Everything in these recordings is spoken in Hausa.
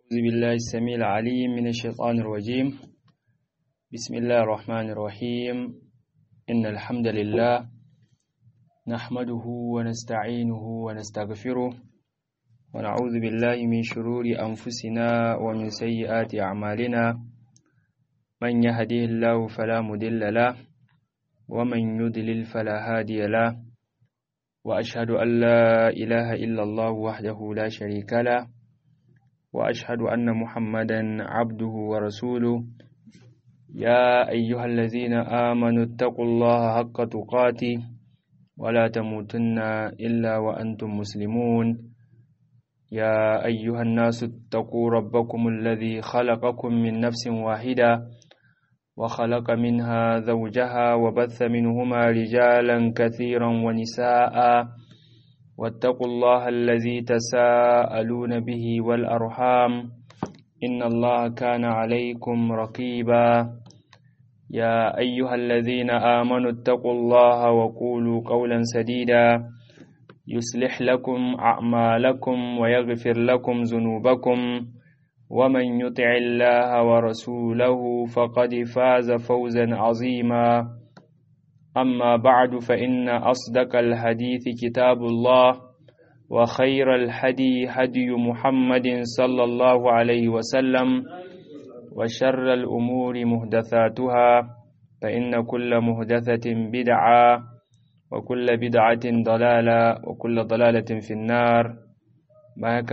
أعوذ بالله السميع العليم من الشيطان الرجيم بسم الله الرحمن الرحيم إن الحمد لله نحمده ونستعينه ونستغفره ونعوذ بالله من شرور أنفسنا ومن سيئات أعمالنا من يهديه الله فلا مضل له ومن يضلل فلا هادي له وأشهد أن لا إله إلا الله وحده لا شريك له وأشهد أن محمدا عبده ورسوله يا أيها الذين آمنوا اتقوا الله حق تقاته ولا تموتن إلا وأنتم مسلمون يا أيها الناس اتقوا ربكم الذي خلقكم من نفس واحدة وخلق منها زوجها وبث منهما رجالا كثيرا ونساء واتقوا الله الذي تساءلون به والأرحام إن الله كان عليكم رقيبا يا أيها الذين آمنوا اتقوا الله وقولوا قولا سديدا يصلح لكم أعمالكم ويغفر لكم ذنوبكم ومن يطع الله ورسوله فقد فاز فوزا عظيما أما بعد فإن أصدق الحديث كتاب الله وخير الهدي هدي محمد صلى الله عليه وسلم وشر الأمور مهدثاتها فإن كل مهدثة بدعة وكل بدعة ضلالة وكل ضلالة في النار معك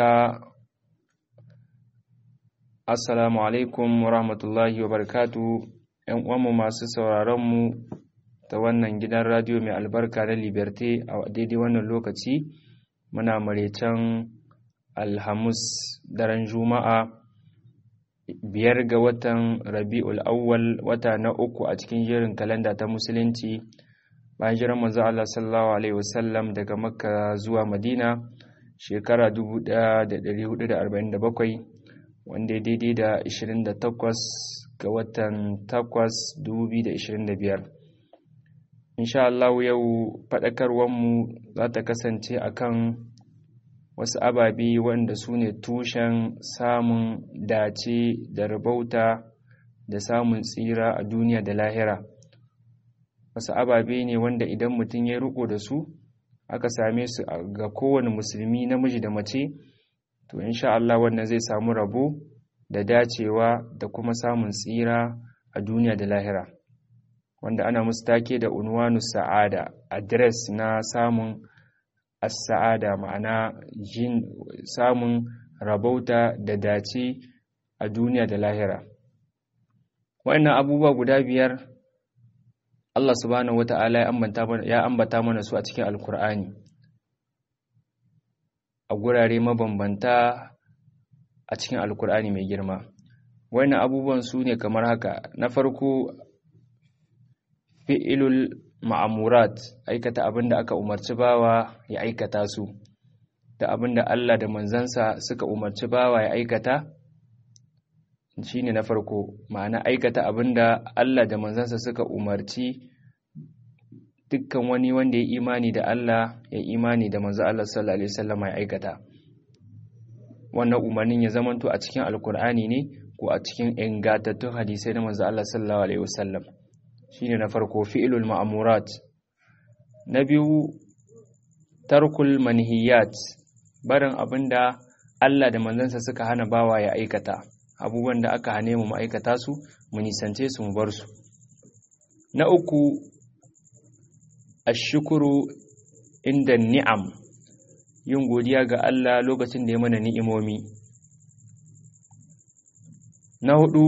Assalamu alaikum wa rahmatullahi wa barakatu ‘yan uwanmu masu sauraronmu ta wannan gidan radiyo mai albarka na Liberté a daidai wannan lokaci muna maraicen Alhamis daren Juma'a biyar ga watan Rabi'ul Awwal wata na uku a cikin jerin kalanda ta Musulunci bayan jiran manzo Allah sallallahu alaihi wasallam daga Makka zuwa Madina shekara 1447 wanda daidai da 28 ga watan 8 2025 insha Allah yau faɗakarwarmu za ta kasance akan wasu ababe wanda su ne tushen samun dace da rabauta da samun tsira a duniya da lahira wasu ababe ne wanda idan mutum ya riko da su aka same su ga kowane musulmi namiji da mace to insha Allah wannan zai samu rabo da dacewa da kuma samun tsira a duniya da lahira wanda ana musu take da unwanu sa'ada address na samun as-sa'ada ma'ana jin samun rabauta da dace a duniya da lahira wannan abubuwa guda biyar Allah subhanahu wata'ala ya ambata mana su a cikin alkur'ani a gurare mabambanta a cikin alkur'ani mai girma wannan abubuwan su ne kamar haka na farko fi'ilul ma'amurat aikata abin da aka umarci bawa ya aikata su da abin da Allah da manzansa suka umarci bawa ya aikata shine na farko ma'ana aikata abin da Allah da manzansa suka umarci dukkan wani wanda ya imani da Allah ya imani da manzo Allah sallallahu alaihi wasallam ya aikata wannan umarnin ya zamanto a cikin alkur'ani ne ko a cikin ingantattun hadisai na manzo Allah sallallahu alaihi wasallam shine na farko fi'lul ma'murat na biyu tarkul manhiyat barin abinda Allah da manzansa suka hana bawa ya aikata abubuwan da aka hane mu aikata su mu nisance su mu bar su na uku ashukuru inda ni'am yin godiya ga Allah lokacin da ya mana ni'imomi na hudu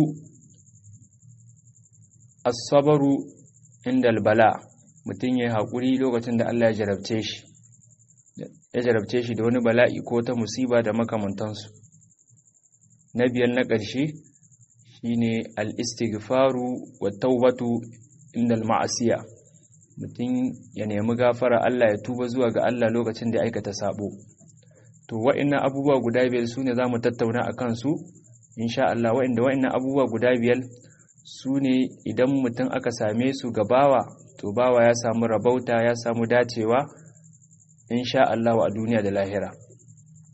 asabaru inda albala mutum ya haƙuri lokacin da Allah ya jarabce shi ya jarabce shi da wani bala'i ko ta musiba da makamantansu na biyar na ƙarshe shine al-istighfaru wa taubatu inda al-ma'asiya mutum ya nemi gafara Allah ya tuba zuwa ga Allah lokacin da ya aikata sabo to wa'annan abubuwa guda biyar sune zamu tattauna akan su insha Allah wa'anda wa'annan abubuwa guda biyar sune idan mutum aka same su ga bawa to bawa ya samu rabauta ya samu dacewa insha Allah a duniya da lahira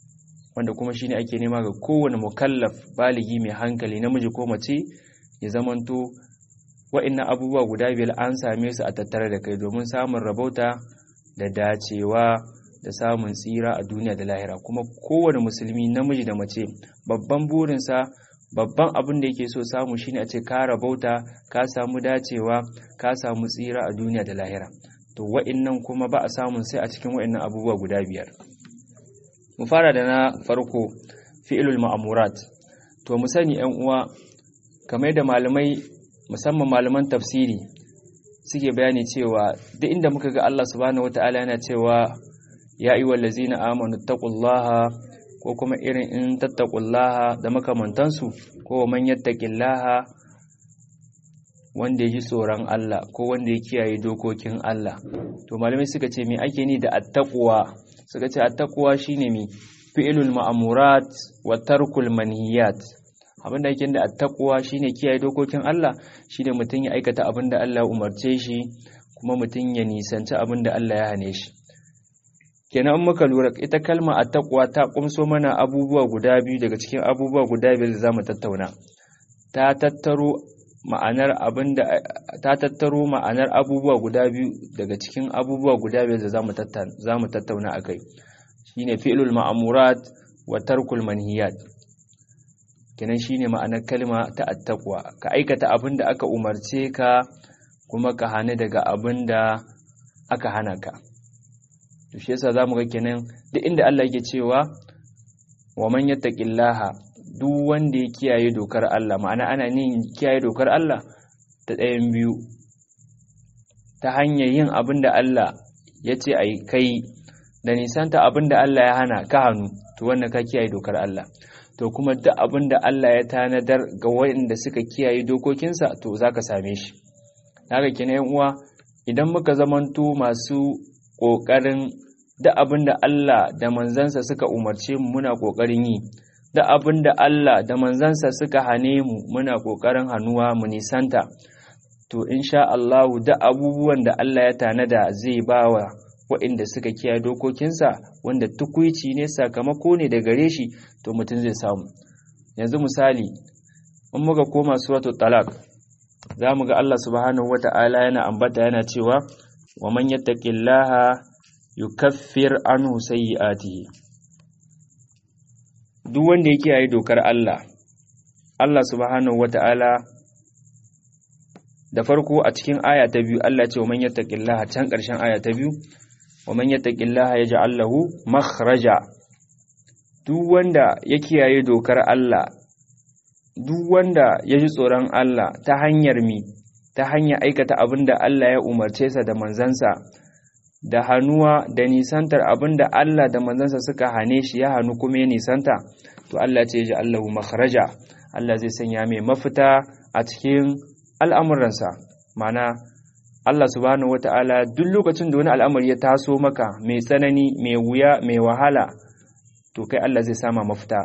wanda kuma shine ake nema ga kowane mukallaf baligi mai hankali namiji ko mace ya zamanto wa'annan abubuwa guda biyar an same su a tattare da kai domin samun rabauta da dacewa da samun tsira a duniya da lahira kuma kowane musulmi namiji da mace babban burinsa babban abin da yake so samu shine a ce ka rabauta ka samu dacewa ka samu tsira a duniya da lahira to wa'annan kuma ba a samun sai a cikin wa'annan abubuwa guda biyar mu fara da na farko fi'ilul ma'amurat to mu sani yan uwa kamar da malamai musamman malaman tafsiri suke bayani cewa duk inda muka ga Allah subhanahu wataala yana cewa ya ayyuhal ladzina amanu taqullaha ko kuma irin in tattaqullaha da makamantansu ko man yattaqillaha wanda ya ji tsoron Allah ko wanda ya kiyaye dokokin Allah to malamai suka ce me ake ni da attaqwa suka ce attaqwa shine mi fi'lul ma'murat wa tarkul manhiyat abinda yake da attaqwa shine kiyaye dokokin Allah shine mutum ya aikata abinda Allah ya umarce shi kuma mutum ya nisanci abinda Allah ya hane shi kenan in muka lura ita kalma attaqwa ta kumso mana abubuwa guda biyu daga cikin abubuwa guda biyar da zamu tattauna ta tattaro ma'anar abinda ta tattaro ma'anar abubuwa guda biyu daga cikin abubuwa guda biyar da zamu tattauna zamu tattauna akai shine fi'lul ma'murat wa tarkul manhiyat kenan shine ma'anar kalma ta attaqwa ka aikata abinda aka umarce ka kuma ka hana daga abinda aka hana ka to shi yasa zamu ga kenan duk inda Allah yake cewa wa man yattaqillaha duk wanda ya kiyaye dokar Allah ma'ana ana nin kiyaye dokar Allah ta ɗayan biyu ta hanyar yin abin da Allah ya ce a kai da nisanta abin da Allah ya hana ka hannu to wannan ka kiyaye dokar Allah to kuma duk abin da Allah ya tanadar ga waɗanda suka kiyaye dokokinsa to za ka same shi haka kina yan uwa idan muka zamanto masu ƙoƙarin duk abin da Allah da manzansa suka umarce mu muna ƙoƙarin yi da abin da Allah da manzansa suka hane mu muna ƙoƙarin hannuwa mu nisanta to insha Allahu da abubuwan da Allah ya tanada zai bawa waɗanda suka kiyaye dokokinsa wanda tukuici ne sakamako ne da gare shi to mutum zai samu yanzu misali in muka koma suratul talaq za mu ga Allah subhanahu wata'ala yana ambata yana cewa wa man yattaqillaha yukaffir anhu sayyi'atihi duk wanda ya kiyaye dokar Allah Allah subhanahu wata'ala da farko a cikin aya ta biyu Allah ce wa man yattaqillaha can ƙarshen aya ta biyu wa man yattaqillaha yaj'al lahu makhraja duk wanda ya kiyaye dokar Allah duk wanda ya ji tsoron Allah ta hanyar mi ta hanyar aikata abin da Allah ya umarce sa da manzansa da hannuwa da nisantar abin da Allah da manzansa suka hane shi ya hannu kuma ya nisanta to Allah ce ji Allahu makharaja Allah zai sanya mai mafita a cikin al'amuransa mana Allah subhanahu wata'ala duk lokacin da wani al'amari ya taso maka mai tsanani mai wuya mai wahala to kai Allah zai sama mafita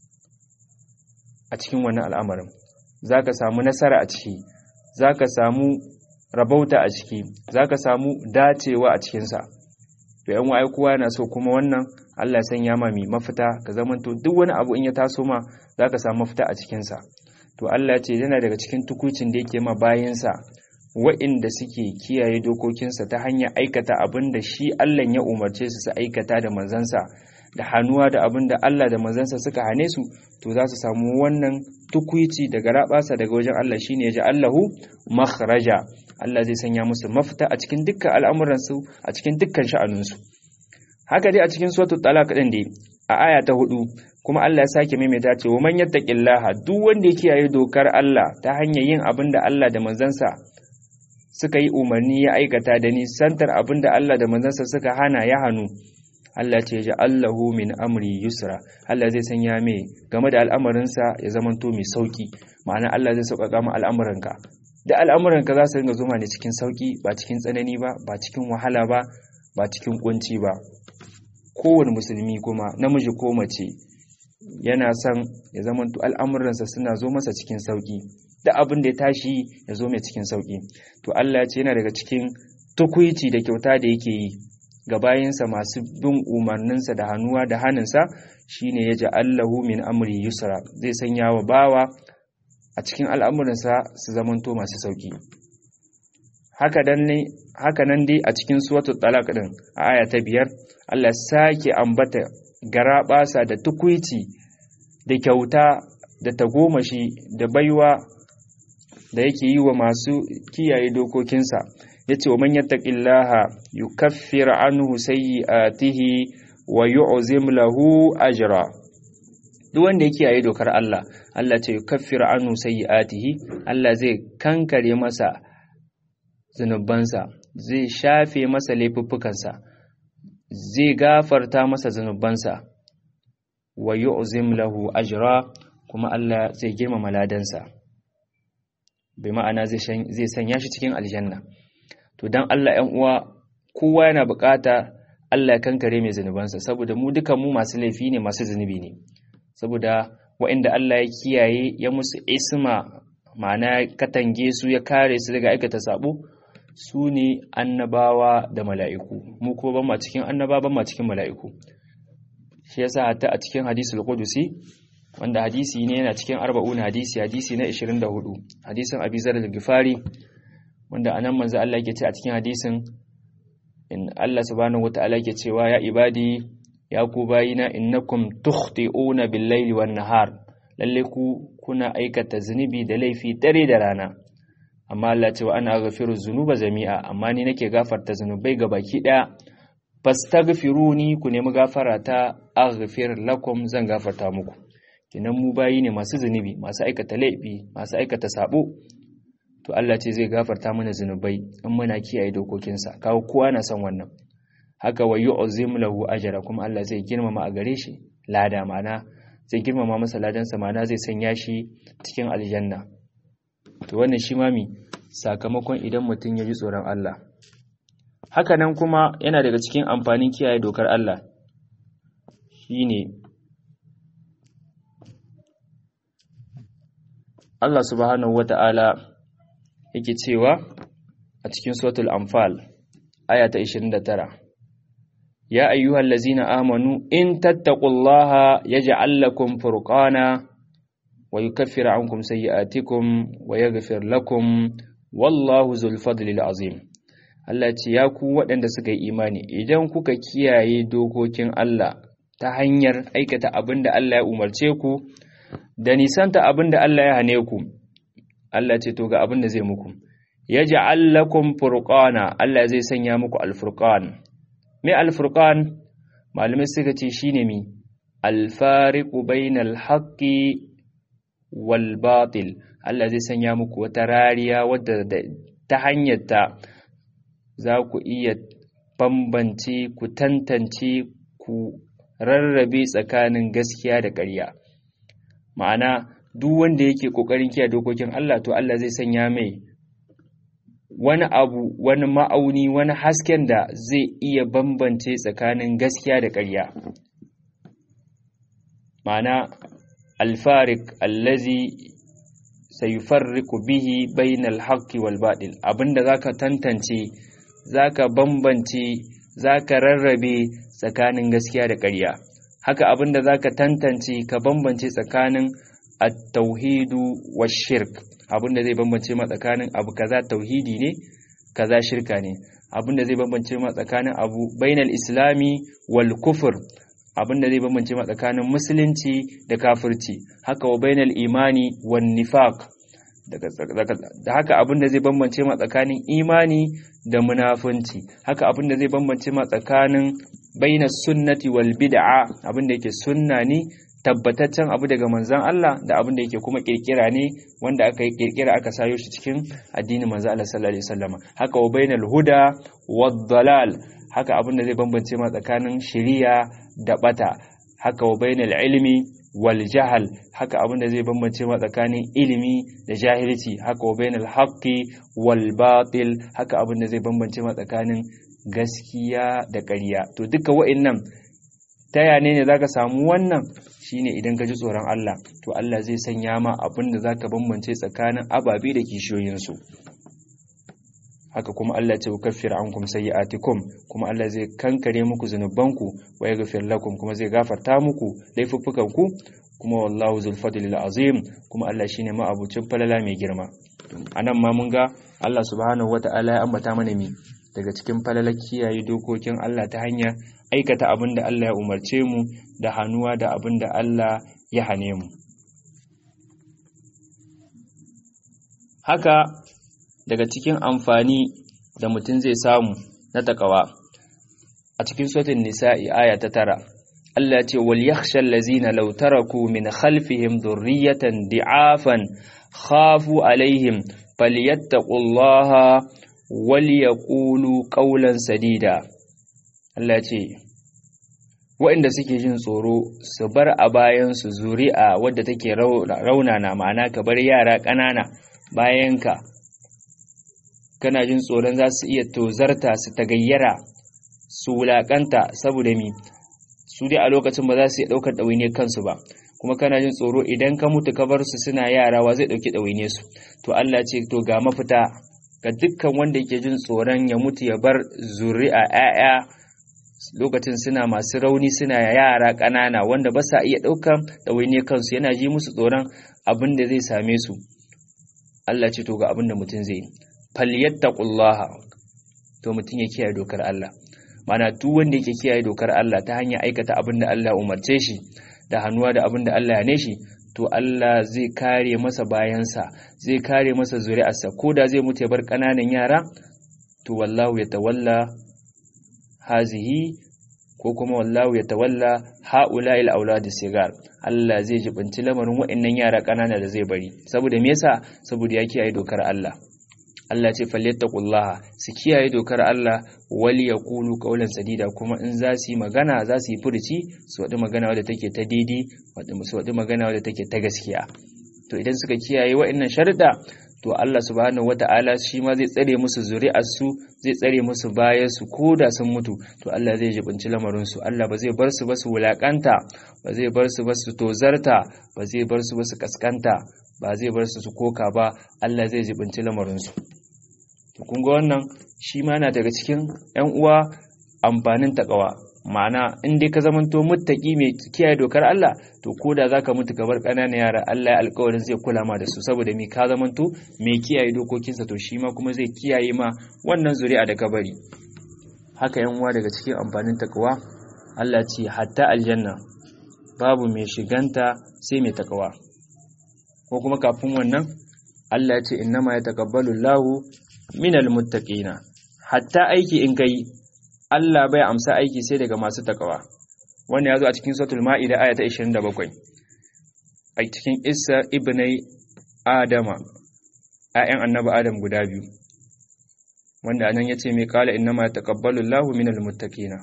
a cikin wannan al'amarin za ka samu nasara a ciki za ka samu rabauta a ciki za ka samu dacewa a cikinsa to yan wa'ai kowa yana so kuma wannan Allah ya sanya ma mai mafita ka zamanto duk wani abu in ya taso ma za ka samu mafita a cikinsa to Allah ya ce yana daga cikin tukucin da yake ma bayansa wa'inda suke kiyaye dokokinsa ta hanyar aikata abin da shi Allah ya umarce su su aikata da manzansa da hannuwa da abin da Allah da manzansa suka hane su to za su samu wannan tukuici daga rabasa daga wajen Allah shine ya ji Allahu makhraja Allah zai sanya musu mafita a cikin dukkan al'amuransu a cikin dukkan sha'anunsu haka dai a cikin suratul talaq din dai a aya ta hudu kuma Allah ya sake maimaita ce wa man yattaqillaha duk wanda ya kiyaye dokar Allah ta hanyar yin abin da Allah da manzansa suka yi umarni ya aikata da nisantar abin da Allah da manzansa suka hana ya hannu Allah ce ji Allahu min amri yusra Allah zai sanya mai game da al'amarinsa ya zamanto mai sauki ma'ana Allah zai sauƙaƙa ma al'amuranka da al'amuranka za su ringa zuma ne cikin sauki ba cikin tsanani ba ba cikin wahala ba ba cikin kunci ba kowane musulmi kuma namiji ko mace yana son ya zamanto al'amuransa suna zo masa cikin sauki da abin da ya tashi ya zo mai cikin sauki to Allah ya ce yana daga cikin tukuici da kyauta da yake yi ga bayansa masu bin umarninsa da hannuwa da hannunsa shine ya ja'allahu min amri yusra zai sanya wa bawa a cikin al'amuransa su zamanto masu sauki haka nan dai a cikin suratul talaq din a aya ta biyar Allah sake ambata garaɓasa da tukuici da kyauta da tagomashi da baiwa da yake yi wa masu kiyaye dokokinsa ya ce wa man yattaqillaha yukaffir anhu sayyi'atihi wa yu'zim lahu ajra duk wanda ya kiyaye dokar Allah Allah ce yukaffir anhu sayyi'atihi Allah zai kankare masa zunubansa zai shafe masa laifuffukansa zai gafarta masa zunubansa wa yu'zim lahu ajra kuma Allah zai girmama ladansa bai ma'ana zai sanya shi cikin aljanna to dan Allah 'yan uwa kowa yana bukata Allah ya kankare mai zunubansa saboda mu dukan mu masu laifi ne masu zunubi ne saboda waɗanda Allah ya kiyaye ya musu isma ma'ana katange su ya kare su daga aikata sabo su ne annabawa da mala'iku mu ko ban ma cikin annaba ban ma cikin mala'iku shi yasa hatta a cikin hadisul qudusi wanda hadisi ne yana cikin arba'un hadisi hadisi na 24 hadisin Abi Zar al-Ghifari wanda anan manzo Allah yake ce a cikin hadisin in Allah subhanahu wataala yake cewa ya ibadi ya ku bayina innakum tukhti'una bil-laili wan-nahar lalle ku kuna aikata zunubi da laifi dare da rana amma Allah ce wa ana ghafiru zunuba jami'a amma ni nake gafarta zunubai ga baki daya fastaghfiruni ku nemi gafara ta aghfir lakum zan gafarta muku kinan mu bayi ne masu zunubi masu aikata laifi masu aikata sabo to Allah ce zai gafarta mana zunubai in muna kiyaye dokokinsa kawo kowa na son wannan haka wa yu'zim lahu ajra kuma Allah zai girmama a gare shi lada mana zai girmama masa ladansa mana zai sanya shi cikin aljanna to wannan shi mami sakamakon idan mutum ya ji tsoron Allah hakanan kuma yana daga cikin amfanin kiyaye dokar Allah shine Allah subhanahu wata'ala yake cewa a cikin suratul anfal aya ta 29 ya ayyuhal ladzina amanu in tattaqullaha yaj'al lakum furqana wa yukaffir ankum sayyi'atikum wa yaghfir lakum wallahu zul fadlil azim Allah ce ya ku waɗanda suka yi imani idan kuka kiyaye dokokin Allah ta hanyar aikata abin da Allah ya umarce ku da nisanta abin da Allah ya hane ku Allah ce to ga abin da zai muku yaj'al lakum furqana Allah zai sanya muku alfurqan me alfurqan malamai suka ce shine mi alfariqu bainal haqqi wal batil Allah zai sanya muku wata rariya wadda ta hanyar ta za ku iya bambance ku tantance ku rarrabe tsakanin gaskiya da ƙarya ma'ana duk wanda yake ƙoƙarin kiyaye dokokin Allah to Allah zai sanya mai wani abu wani ma'auni wani hasken da zai iya bambance tsakanin gaskiya da ƙarya ma'ana alfarik allazi sayufarriqu bihi bainal haqqi wal batil abinda zaka tantance zaka bambance zaka rarrabe tsakanin gaskiya da ƙarya haka abinda zaka tantance ka bambance tsakanin at-tauhidu wash-shirk abinda zai bambance ma tsakanin abu kaza tauhidi ne kaza shirka ne abinda zai bambance ma tsakanin abu bainal islami wal kufr abinda zai bambance ma tsakanin musulunci da kafirci haka wa bainal imani wan nifaq da haka abinda zai bambance ma tsakanin imani da munafunci haka abinda zai bambance ma tsakanin bainas sunnati wal bid'a abinda yake sunna ne tabbataccen abu daga manzon Allah da abinda yake kuma kirkira ne wanda aka yi kirkira aka sayo shi cikin addinin manzon Allah sallallahu alaihi wasallam haka wa bainal huda wad dalal haka abinda zai bambance ma tsakanin shiriya da bata haka wa bainal ilmi wal jahal haka abinda zai bambance ma tsakanin ilimi da jahilci haka wa bainal haqqi wal batil haka abinda zai bambance ma tsakanin gaskiya da ƙarya to duka wa'annan ta yane ne zaka samu wannan shine idan ka ji tsoron Allah to Allah zai sanya ma abinda zaka bambance tsakanin ababe da kishiyoyinsu haka kuma Allah ce ukaffir ankum sayyi'atikum kuma Allah zai kankare muku zanubanku wa yaghfir lakum kuma zai gafarta muku laifuffukanku kuma wallahu zul fadlil azim kuma Allah shine ma'abucin falala mai girma anan ma mun ga Allah subhanahu wata'ala ya ambata mana mi daga cikin falalar kiyaye dokokin Allah ta hanyar aikata abin da Allah ya umarce mu da hannuwa da abin da Allah ya hane mu haka daga cikin amfani da mutum zai samu na takawa a cikin sautin nisa'i aya ta tara Allah ce wal yakhsha allazina law taraku min khalfihim dhurriyatan di'afan khafu alaihim falyattaqullaha wal yaqulu qawlan sadida Allah ce waɗanda suke jin tsoro su bar a bayan su zuri'a wadda take raunana ma'ana ka bar yara ƙanana bayanka kana jin tsoron za su iya tozarta su tagayyara su wulaƙanta saboda mi su dai a lokacin ba za su iya ɗaukar ɗawainiyar kansu ba kuma kana jin tsoro idan ka mutu ka bar su suna yara wa zai ɗauki ɗawainiyar su to Allah ce to ga mafita ga dukkan wanda yake jin tsoron ya mutu ya bar zuri'a 'ya'ya lokacin suna masu rauni suna yara ƙanana wanda ba sa iya ɗaukar ɗawainiyar kansu yana ji musu tsoron abin da zai same su Allah ce to ga abin da mutum zai falyattaqullaha to mutum ya kiyaye dokar Allah mana duk wanda yake kiyaye dokar Allah ta hanyar aikata abin da Allah umarce shi da hannuwa da abin da Allah ya ne shi to Allah zai kare masa bayansa zai kare masa zuri'arsa ko da zai mutu ya bar ƙananan yara to wallahu ya tawalla hazihi ko kuma wallahu ya tawalla haula il auladi sigar Allah zai jibinci lamarin waɗannan yara ƙanana da zai bari saboda me yasa saboda ya kiyaye dokar Allah Allah ce falyattaqullaha su kiyaye dokar Allah wal yaqulu qawlan sadida kuma in za su yi magana za su yi furuci su wadi magana wadda take ta daidai su wadi magana wadda take ta gaskiya to idan suka kiyaye waɗannan sharuɗa to Allah subhanahu wata'ala shi ma zai tsare musu zuri'arsu zai tsare musu bayan su da sun mutu to Allah zai jibinci lamarin su Allah ba zai bar su ba su wulakanta ba zai bar su ba su tozarta ba zai bar su ba su kaskanta ba zai bar su su koka ba Allah zai jibinci lamarin su to kun ga wannan shi ma yana daga cikin ƴan uwa amfanin takawa ma'ana in dai ka zamanto muttaki mai kiyaye dokar Allah to ko da zaka mutu ka bar ƙananan yara Allah ya alƙawarin zai kula ma da su saboda me ka zamanto mai kiyaye dokokinsa to shi ma kuma zai kiyaye ma wannan zuri'a da ka bari haka yan uwa daga cikin amfanin takawa Allah ce hatta aljanna babu mai shiganta sai mai takawa ko kuma kafin wannan Allah ya ce innama yataqabbalu Allahu minal muttaqina hatta aiki in kai Allah bai amsa aiki sai daga masu takawa wannan ya zo a cikin suratul ma'ida aya ta 27 a cikin isa ibnai adama ayan annabi adam guda biyu wanda anan yace mai kala innama taqabbalu Allahu minal muttaqina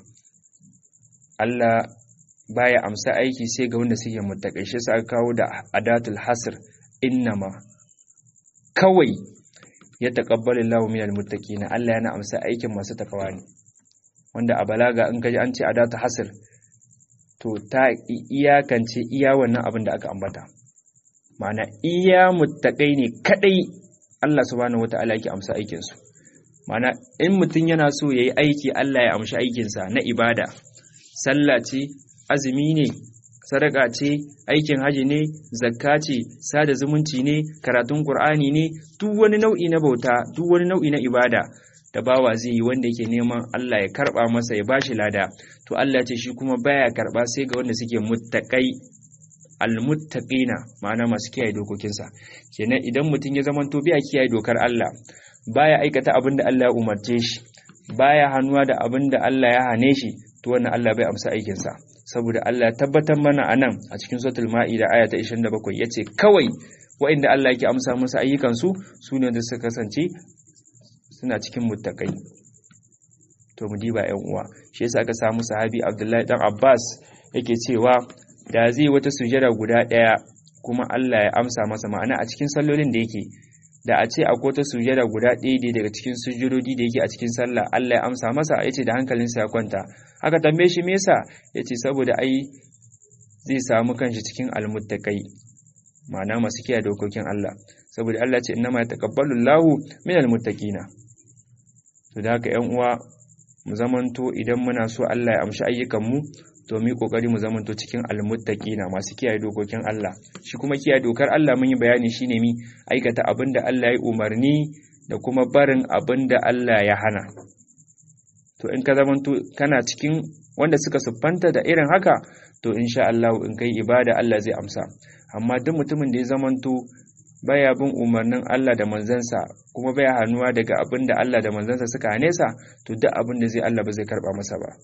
Allah baya amsa aiki sai ga wanda suke muttaqai shi sa kawo da adatul hasr innama kawai ya taqabbalu Allahu minal muttaqina Allah yana amsa aikin masu takawa ne wanda a balaga in kaji an ce adatu hasr to ta iyakance iya wannan abin da aka ambata ma'ana iya muttaqai ne kadai Allah subhanahu wata'ala yake amsa aikin su ma'ana in mutum yana so yayi aiki Allah ya amshi aikin sa na ibada sallah ce azumi ne sadaka ce aikin haji ne zakka ce sada zumunci ne karatun qur'ani ne duk wani nau'i na bauta duk wani nau'i na ibada da bawa zai yi wanda yake neman Allah ya karba masa ya bashi lada to Allah ce shi kuma baya karba sai ga wanda suke muttaqai almuttaqina ma'ana masu kiyaye dokokinsa kenan idan mutum ya zamanto biya kiyaye dokar Allah baya aikata abin da Allah ya umarce shi baya hannuwa da abin da Allah ya hane shi to wannan Allah bai amsa aikin sa saboda Allah ya tabbatar mana anan a cikin suratul maida aya ta 27 yace kawai wa'inda Allah yake amsa musu ayyukan su sune da suka kasance suna cikin muttakai to mu diba ƴan uwa shi yasa aka samu sahabi Abdullahi dan Abbas yake cewa da zai wata sujada guda ɗaya kuma Allah ya amsa masa ma'ana a cikin sallolin da yake da a ce akwai wata sujada guda ɗaya daga cikin sujudodi da yake a cikin sallah Allah ya amsa masa yace da hankalinsa ya kwanta aka tambaye shi me yasa yace saboda ai zai samu kanshi cikin almuttaqai ma'ana masu kiyaye dokokin Allah saboda Allah ce innama yataqabbalu Allahu minal muttaqina to da haka ƴan uwa mu zamanto idan muna so Allah ya amshi ayyukan mu to mu yi kokari mu zamanto cikin almuttaqina masu kiyaye dokokin Allah shi kuma kiyaye dokar Allah mun yi bayani shine mi aikata abin da Allah ya umarni da kuma barin abin da Allah ya hana to in ka zamanto kana cikin wanda suka siffanta da irin haka to insha Allah in kai ibada Allah zai amsa amma duk mutumin da ya zamanto baya bin umarnin Allah da manzansa kuma baya hannuwa daga abin da Allah da manzansa suka hane sa to duk abin da zai Allah ba zai karba masa ba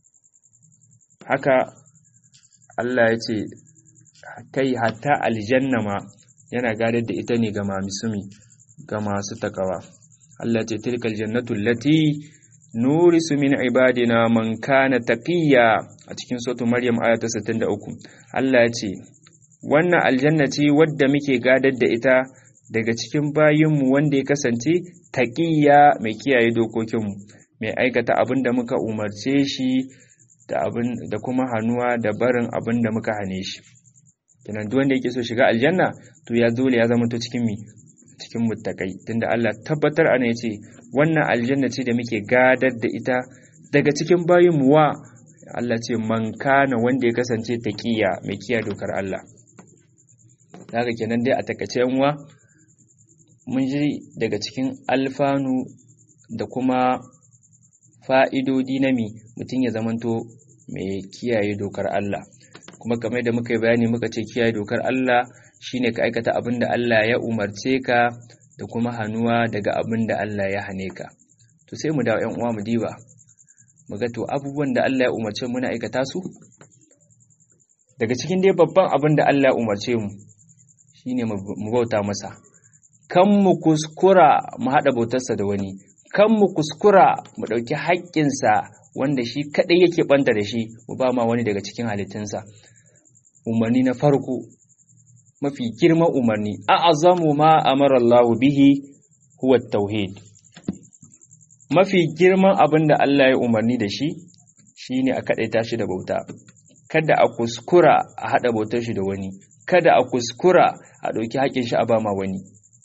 haka Allah ya ce kai hatta aljanna ma yana gadar da ita ne ga mamisumi ga masu takawa Allah ce tilkal jannatu allati nurisu min ibadina man kana taqiya a cikin suratul maryam aya ta 63 Allah ya ce wannan aljanna ce wadda muke gadar da ita daga cikin bayinmu wanda ya kasance taqiya mai kiyaye dokokinmu mai aikata abin da muka umarce shi da abin da kuma hannuwa da barin abin da muka hane shi kenan duk wanda yake so shiga aljanna to ya dole ya zama to cikin mi cikin muttakai tunda Allah tabbatar ana yace wannan aljanna ce da muke gadar da ita daga cikin bayin mu wa Allah ce man kana wanda ya kasance taqiya mai kiyaye dokar Allah daga kenan dai a takace yanwa mun ji daga cikin alfanu da kuma fa'idodi na mi mutum ya zamanto mai kiyaye dokar Allah kuma kamar da muka yi bayani muka ce kiyaye dokar Allah shine ka aikata abin da Allah ya umarce ka da kuma hannuwa daga abin da Allah ya hane ka to sai mu dawo 'yan uwa mu diba mu ga to abubuwan da Allah ya umarce mu na aikata su daga cikin dai babban abin da Allah ya umarce mu shine mu bauta masa kan mu kuskura mu haɗa bautarsa da wani kan mu kuskura mu ɗauki haƙƙinsa wanda shi kaɗai yake ɓanta da shi mu ba ma wani daga cikin halittunsa umarni na farko mafi girman umarni a azamu ma amara Allah bihi huwa tauhid mafi girman abin da Allah ya umarni da shi shine a kaɗaita shi da bauta kada a kuskura a haɗa bautar shi da wani kada a kuskura a ɗauki haƙƙin shi a ba ma wani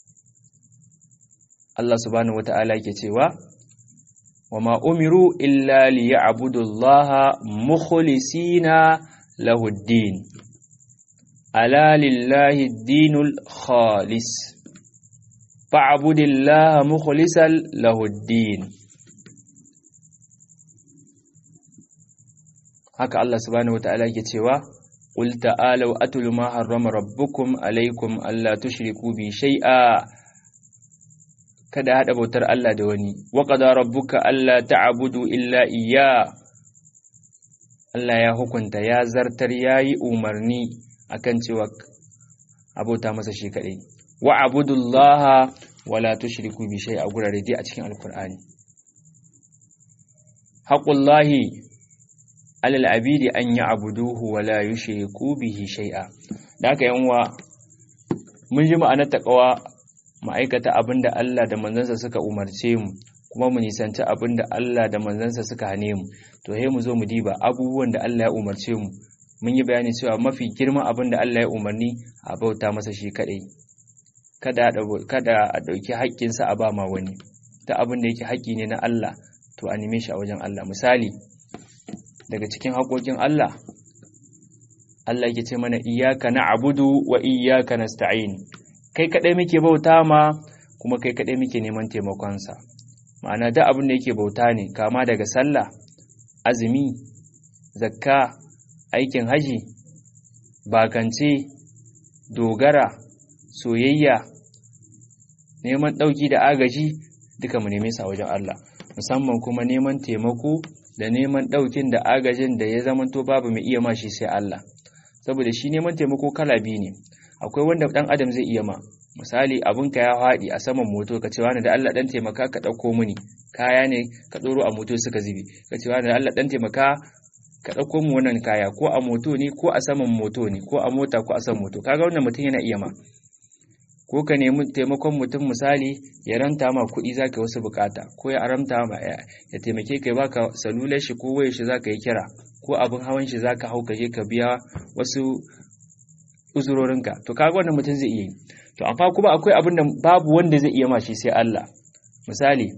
Allah subhanahu wata'ala ke cewa wa ma umiru illa liya'budu Allah mukhlisina lahu ad-din ala lillahi ad-dinul khalis fa'budillaha mukhlisan lahu ad-din haka Allah subhanahu wata'ala ke cewa qul ta'alu atul ma harrama rabbukum alaykum alla tushriku bi shay'a kada haɗa bautar Allah da wani wa qada rabbuka alla ta'budu illa iyya Allah ya hukunta ya zartar yayi umarni akan cewa abota masa shi kadai wa abudullaha wala tushriku bi shay'a gurare dai a cikin alqur'ani haqqullahi alal abidi an ya'buduhu wala yushriku bihi shay'a da haka yanwa mun ji ma'anar taqwa ma'aikata abin da Allah da manzansa suka umarce mu kuma mu nisanci abin da Allah da manzansa suka hane mu to he mu zo mu diba abubuwan da Allah ya umarce mu mun yi bayani cewa mafi girman abin da Allah ya umarni a bauta masa shi kadai kada kada a dauki haƙƙinsa a ba ma wani ta abin da yake haƙƙi ne na Allah to a neme shi a wajen Allah misali daga cikin haƙoƙin Allah Allah yake ce mana iyyaka na'budu wa iyyaka nasta'in kai kaɗai muke bauta ma kuma kai kaɗai muke neman taimakonsa ma'ana da abin da yake bauta ne kama daga sallah azumi zakka aikin haji bakance dogara soyayya neman ɗauki da agaji duka mu neme sa wajen Allah musamman kuma neman taimako da neman ɗaukin da agajin da ya zamanto babu mai iya ma shi sai Allah saboda shi neman taimako kala biyu ne akwai wanda dan adam zai iya ma misali abinka ya faɗi a saman moto ka ce wani da Allah dan taimaka ka ɗauko mini kaya ne ka ɗoro a moto suka zube ka ce wani da Allah dan taimaka ka ɗauko mu wannan kaya ko a moto ne ko a saman moto ne ko a mota ko a saman moto kaga wannan mutum yana iya ma ko ka nemi taimakon mutum misali ya ranta ma kuɗi zaka wasu bukata ko ya aramta ma ya taimake ka baka salular shi ko wayar shi zaka yi kira ko abin hawan shi zaka hau ka je ka biya wasu uzurorinka to kaga wannan mutum zai iya yi to amma kuma akwai abin da babu wanda zai iya mashi sai Allah misali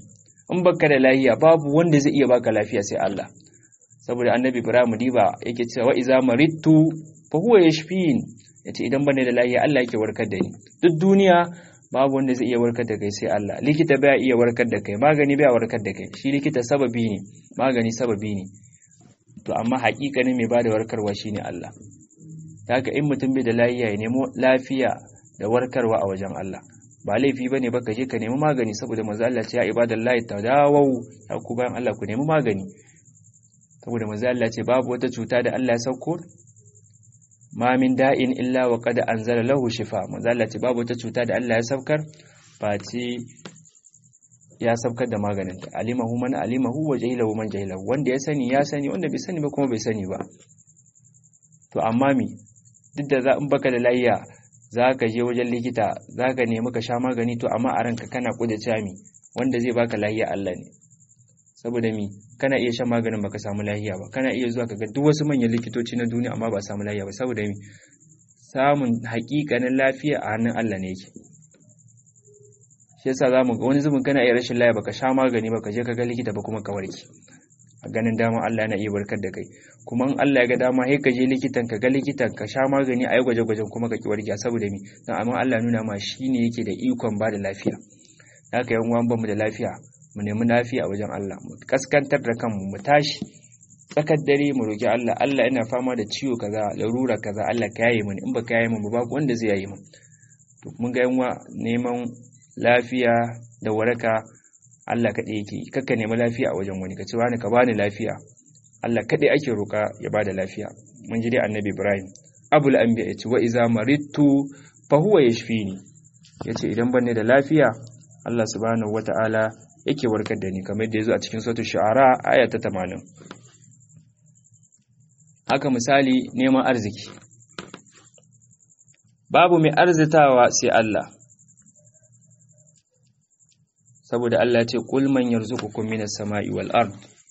in baka da lafiya babu wanda zai iya baka lafiya sai Allah saboda annabi Ibrahim diba yake cewa wa iza maridtu fa huwa yashfin yace idan bane da lafiya Allah yake warkar da ni duk duniya babu wanda zai iya warkar da kai sai Allah likita baya iya warkar da kai magani baya warkar da kai shi likita sababi ne magani sababi ne to amma haƙiƙanin mai bada warkarwa shine Allah haka in mutum bai da lafiya ya nemo lafiya da warkarwa a wajen Allah ba laifi bane ba ka je ka nemi magani saboda manzo Allah ce ya ibadallahi tadawau ya ku bayan Allah ku nemi magani saboda manzo Allah ce babu wata cuta da Allah ya sauko ma min da'in illa wa qad anzala lahu shifa manzo Allah ce babu wata cuta da Allah ya saukar face ya saukar da maganin ta alimahu man alimahu wa jahilahu man jahilahu wanda ya sani ya sani wanda bai sani ba kuma bai sani ba to amma mi duk da za in baka da layya za ka je wajen likita za ka nemi ka sha magani to amma a ranka kana kuda cami wanda zai baka lahiya Allah ne saboda mi kana iya shan maganin baka samu lahiya ba kana iya zuwa kaga duk wasu manyan likitoci na duniya amma ba samu lahiya ba saboda mi samun haƙiƙanin lafiya a hannun Allah ne yake shi yasa zamu ga wani zubin kana iya rashin lafiya baka sha magani baka je kaga likita ba kuma ka warke a ganin dama Allah yana iya barkar da kai kuma in Allah ya ga dama sai ka je likitan ka ga likitan ka sha magani a yi gwaje-gwajen kuma ka ki warke saboda mi dan amma Allah nuna ma shine yake da ikon ba da lafiya haka yan uwan bamu da lafiya mu nemi lafiya a wajen Allah mu kaskantar da kanmu mu tashi tsakar dare mu roki Allah Allah ina fama da ciwo kaza larura kaza Allah ka yaye mini in ba ka yaye mu babu wanda zai yaye mu to mun ga yan neman lafiya da waraka Allah kaɗai yake kakka nemi lafiya a wajen wani ka ce wani ka bani lafiya Allah kaɗai ake roƙa ya bada lafiya mun ji dai annabi Ibrahim abul anbiya yace wa iza maridtu fa huwa yashfini yace idan ban da lafiya Allah subhanahu wataala yake warkar da ni kamar da yazo a cikin suratul shu'ara aya ta 80 haka misali neman arziki babu mai arzitawa sai Allah saboda Allah ya ce qul man yarzuqukum minas sama'i wal ard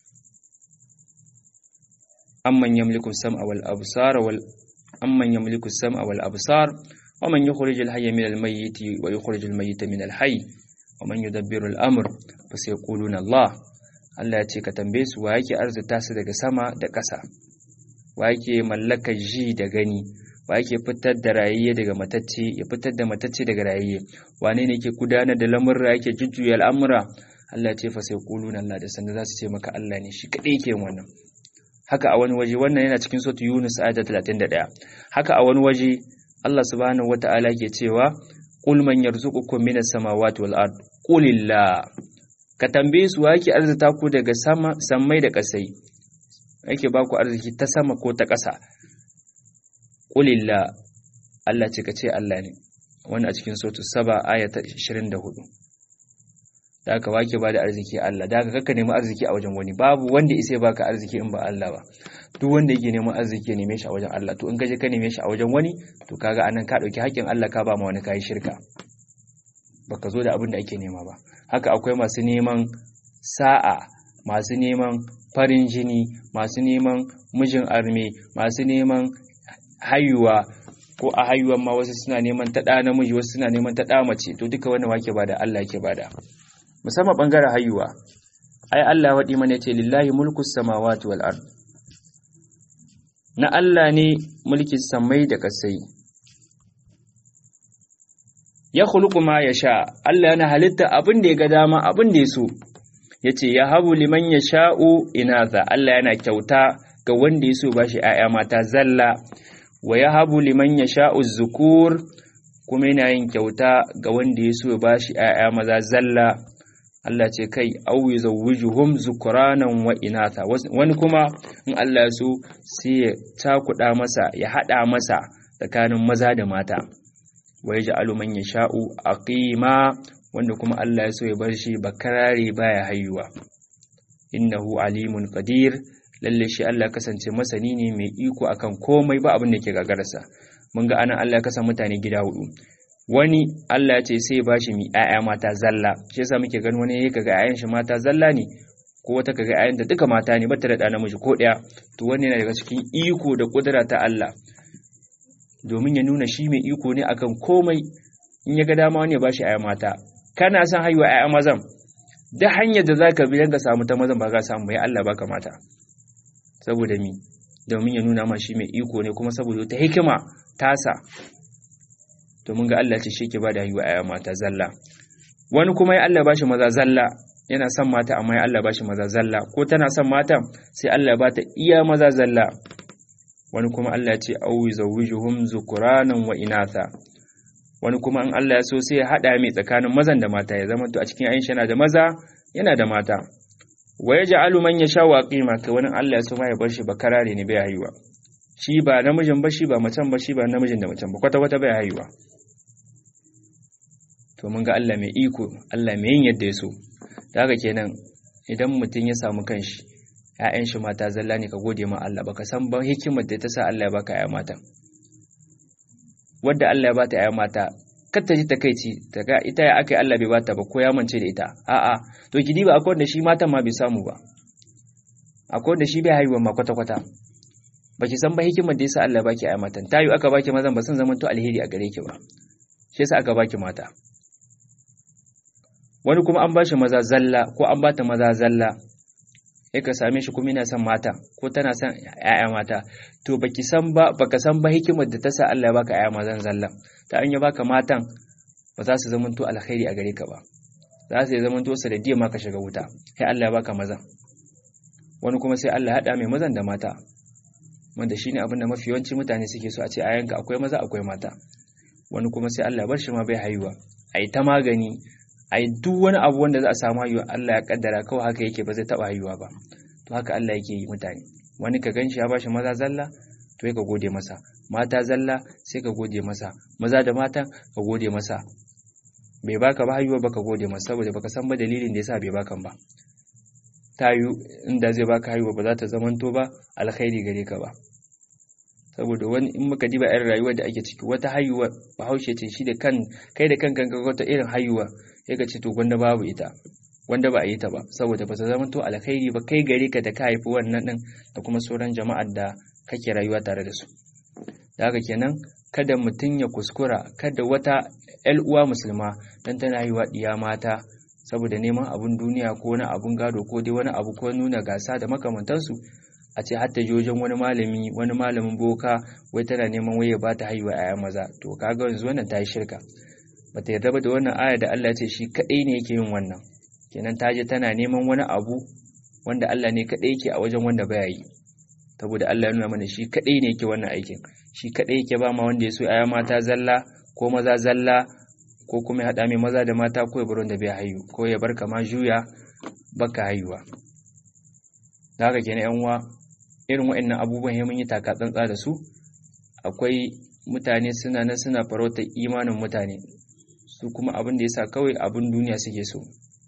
amman yamliku sam'a wal absara wal amman yamliku sam'a wal absar wa man yukhrijul hayya minal mayyiti wa yukhrijul mayyita minal hayy wa man yudabbiru al amr fa sayaquluna Allah Allah ya ce ka tambaye su wa yake arzuta su daga sama da ƙasa wa yake mallakar ji da gani wa yake fitar da rayayye daga matacce ya fitar da matacce daga rayayye wane ne yake gudanar da lamurra yake jujjuya al'amura Allah ya ce fa sai quluna Allah da sanda za su ce maka Allah ne shi kadai yake wannan haka a wani waje wannan yana cikin sura Yunus ayat 31 haka a wani waje Allah subhanahu wata'ala ke cewa qul man yarzuqukum minas samawati wal ard qulillah ka tambaye su wa yake arzuta ku daga sama sammai da kasai yake ba ku arziki ta sama ko ta ƙasa ƙulilla Allah ce ka ce Allah ne wani a cikin sotu saba aya ta 24 da aka wake ba da arziki Allah da aka kakka nemi arziki a wajen wani babu wanda isa baka arziki in ba Allah ba duk wanda yake neman arziki ya neme shi a wajen Allah to in ka je ka neme shi a wajen wani to kaga anan ka dauki haƙƙin Allah ka ba ma wani kai shirka baka zo da abin da ake nema ba haka akwai masu neman sa'a masu neman farin jini masu neman mijin arme masu neman hayuwa ko a hayuwan ma wasu suna neman ta ɗa namiji wasu suna neman ta ɗa mace to duka wannan wake bada Allah yake bada musamman bangaren hayuwa ai Allah ya waɗi mana ce lillahi mulku samawati wal ard na Allah ne mulkin samai da kasai ya khuluqu ma yasha Allah yana halitta abin da ya ga dama abin da ya so yace ya habu liman yasha'u inatha Allah yana kyauta ga wanda ya so bashi ƴaƴa mata zalla wa ya habu liman ya sha'u zukur kuma yana yin kyauta ga wanda ya so ba shi ‘ya'ya maza zalla Allah ce kai auyi zawujuhum zukuranan wa inata wani kuma in Allah so sai ya cakuɗa masa ya haɗa masa tsakanin maza da mata wa ya ja'alu man ya sha'u aqima wanda kuma Allah ya so ya bar shi bakarare baya haihuwa innahu alimun qadir lalle shi Allah kasance masani ne mai iko akan komai ba abin da ke gagararsa mun ga anan Allah ya kasa mutane gida hudu wani Allah ya ce sai ba shi mi ƴaƴa mata zalla shi yasa muke ganin wani yake ga ƴaƴan shi mata zalla ne ko wata kaga ƴaƴan da duka mata ne bata da ɗa namiji ko ɗaya to wannan yana daga cikin iko da kudura ta Allah domin ya nuna shi mai iko ne akan komai in ya ga dama wani ya ba shi ƴaƴa mata kana son haihuwa ƴaƴa mazan da hanyar da zaka bi dan ka samu ta mazan ba ka samu bai Allah baka mata saboda mi domin ya nuna ma shi mai iko ne kuma saboda ta hikima tasa domin ga Allah ce shi ke bada haihuwa aya mata zalla wani kuma ya Allah bashi maza zalla yana son mata amma ya Allah bashi maza zalla ko tana son mata sai Allah ba ta iya maza zalla wani kuma Allah ce au zawwijuhum zukuranan wa inatha wani kuma in Allah ya so sai ya hada mai tsakanin mazan da mata ya zama to a cikin Aisha yana da maza yana da mata wa yaj'alu man yasha wa qima kai wani Allah ya so ma ya bar shi bakarare ne bai haihuwa shi ba namijin ba shi ba macen ba shi ba namijin da macen ba kwata kwata bai haihuwa to mun ga Allah mai iko Allah mai yin yadda ya so da haka kenan idan mutum ya samu kanshi ‘ya'yan shi mata zalla ne ka gode ma Allah baka san ba hikimar da ta sa Allah ya baka ‘ya'ya mata wadda Allah ya bata ‘ya'ya mata kar ta ji takaici ta ga ita ya aka yi Allah bai bata ba ko ya mance da ita a'a to ki diba akwai wanda shi matan ma bai samu ba akwai wanda shi bai haihuwa ma kwata kwata baki san ba hikimar da yasa Allah ya baki ‘ya'ya matan tayu aka baki mazan ba sun zama to alheri a gare ki ba shi yasa aka baki mata wani kuma an bashi maza zalla ko an bata maza zalla sai ka same shi kuma yana son mata ko tana son ƴaƴa mata to baki san ba baka san ba hikimar da ta sa Allah ya baka ƴaƴa mazan zalla ta an ya baka matan ba za su zama to alkhairi a gare ka ba za su zama to sanadiyar ma ka shiga wuta sai Allah ya baka mazan wani kuma sai Allah ya hada mai mazan da mata wanda shine abin da mafi yawanci mutane suke so a ce ayanka akwai maza akwai mata wani kuma sai Allah ya bar shi ma bai haihuwa ai ta magani ai duk wani abu wanda za a samu haihuwa Allah ya kaddara kawai haka yake ba zai taba haihuwa ba to haka Allah yake yi mutane wani ka ganshi ya bashi maza zalla to ka gode masa mata zalla sai ka gode masa maza da mata ka gode masa bai baka ba haihuwa baka gode masa saboda baka san ba dalilin da yasa bai bakan ba tayu inda zai baka haihuwa ba za ta zamanto ba alkhairi gare ka ba saboda wani in muka diba irin rayuwar da ake ciki wata haihuwa bahaushe ce shi da kan kai da kankan ga wata irin haihuwa sai ka ce to gwanda babu ita wanda ba a yi ta ba saboda ba ta zama to alkhairi ba kai gare ka da ka haifi wannan din da kuma sauran jama'ar da kake rayuwa tare da su da haka kenan kada mutum ya kuskura kada wata ƴar uwa musulma dan tana haihuwa diya mata saboda neman abun duniya ko wani abun gado ko dai wani abu ko nuna gasa da makamantansu a ce hatta jojin wani malami wani malamin boka wai tana neman waye ba ta haihuwa ƴaƴa maza to kaga yanzu wannan ta yi shirka bata yarda ba da wannan aya da Allah ya ce shi kadai ne yake yin wannan kenan ta je tana neman wani abu wanda Allah ne kadai yake a wajen wanda baya yi saboda Allah ya nuna mana shi kadai ne yake wannan aikin shi kadai yake ba ma wanda ya so aya mata zalla ko maza zalla ko kuma ya hada mai maza da mata ko ya bar wanda bai haihu ko ya bar kama juya baka haihuwa da haka kenan yan uwa irin waɗannan abubuwan ya mun yi taka tsantsa da su akwai mutane suna nan suna farautar imanin mutane su kuma abin da ya sa kawai abin duniya suke so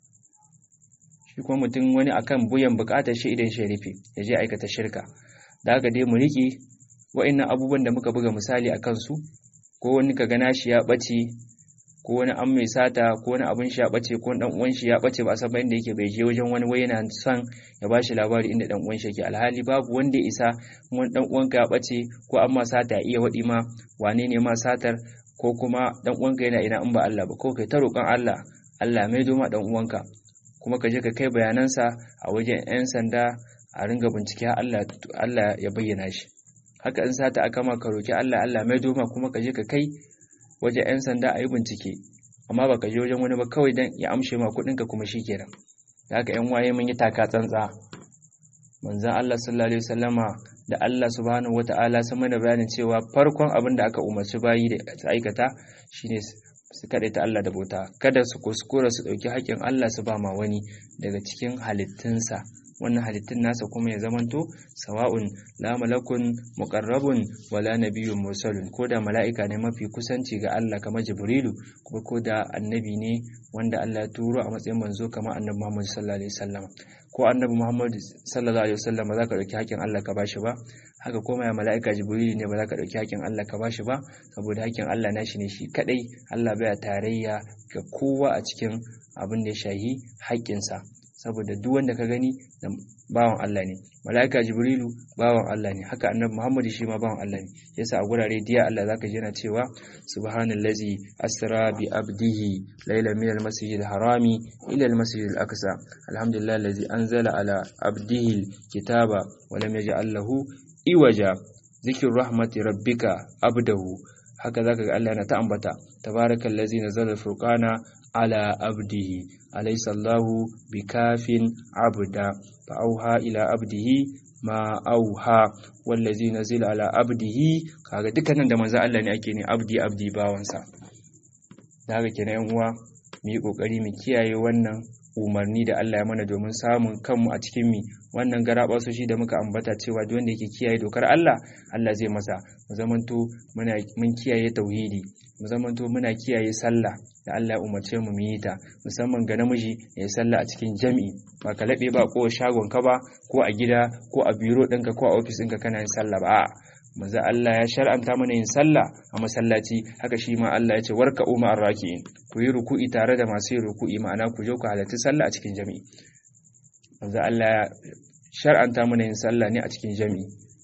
shi kuma mutum wani akan buyan bukatar shi idan shi rufe ya je aikata shirka da haka dai mu riƙe wa'annan abubuwan da muka buga misali a kansu ko wani ka gana shi ya ɓace ko wani an mai sata ko wani abin shi ya ɓace ko dan uwan shi ya ɓace ba a san inda yake bai je wajen wani wai yana son ya bashi labari inda dan uwan shi yake alhali babu wanda ya isa wani dan uwanka ya ɓace ko an ma sata ya iya waɗi ma wane ne ma satar ko kuma dan uwanka yana ina in ba Allah ba ko kai ta roƙon Allah Allah mai doma dan uwanka kuma ka je ka kai bayanansa a wajen 'yan sanda a ringa bincike Allah Allah ya bayyana shi haka in sata aka ma ka roki Allah Allah mai doma kuma ka je ka kai wajen 'yan sanda a yi bincike amma ba ka je wajen wani ba kawai dan ya amshe ma kuɗinka kuma shi kenan da haka 'yan waye mun yi taka tsantsa manzon Allah sallallahu alaihi wasallama da Allah subhanahu wata'ala sun mana bayanin cewa farkon abin da aka umarci bayi da su aikata shine su kaɗai ta Allah da bauta kada su kuskura su ɗauki haƙƙin Allah su ba ma wani daga cikin halittunsa wannan halittun nasa kuma ya zamanto sawa'un la malakun muqarrabun wala nabiyyun mursalun ko da mala'ika ne mafi kusanci ga Allah kamar Jibrilu kuma ko da annabi ne wanda Allah ya turo a matsayin manzo kamar annabi Muhammad sallallahu alaihi wasallam ko annabi Muhammad sallallahu alaihi wasallam za ka dauki haƙƙin Allah ka bashi ba haka kuma ya mala'ika Jibrilu ne ba za ka dauki haƙƙin Allah ka bashi ba saboda haƙƙin Allah nashi ne shi kadai Allah baya tarayya ga kowa a cikin abin da ya shahi haƙƙinsa saboda duk wanda ka gani bawan Allah ne malaika jibrilu bawan Allah ne haka annabi muhammadu shi ma bawan Allah ne yasa a gurare diya Allah zaka ji yana cewa subhanallazi asra bi abdihi layla min almasjid harami ila almasjid al-aqsa alhamdulillah allazi anzala ala abdihi kitaba wa lam yaj'al lahu iwaja zikir rahmati rabbika abdahu haka zaka ga Allah yana ta ambata tabarakallazi nazala furqana ala abdihi alaysa Allahu bikafin abda fa auha ila abdihi ma auha wallazi nazila ala abdihi kaga dukkanin da manzo Allah ne ake ne abdi abdi bawansa daga kenan yan uwa mu yi kokari mu kiyaye wannan umarni da Allah ya mana domin samun kanmu a cikin mi wannan garaba shi da muka ambata cewa duk wanda yake kiyaye dokar Allah Allah zai masa mu zamanto muna mun kiyaye tauhidi mu zamanto muna kiyaye sallah da Allah ya umarce mu yi ta musamman ga namiji ya yi sallah a cikin jami'i ba ka laɓe ba ko shagon ka ba ko a gida ko a biro ɗinka ko a ofis ɗinka kana yin sallah ba a'a manzo Allah ya shar'anta mana yin sallah a masallaci haka shi ma Allah ya ce warka umma arraki'in ku yi ruku'i tare da masu yin ruku'i ma'ana ku je ku halarci sallah a cikin jami'i manzo Allah ya shar'anta mana yin sallah ne a cikin jami'i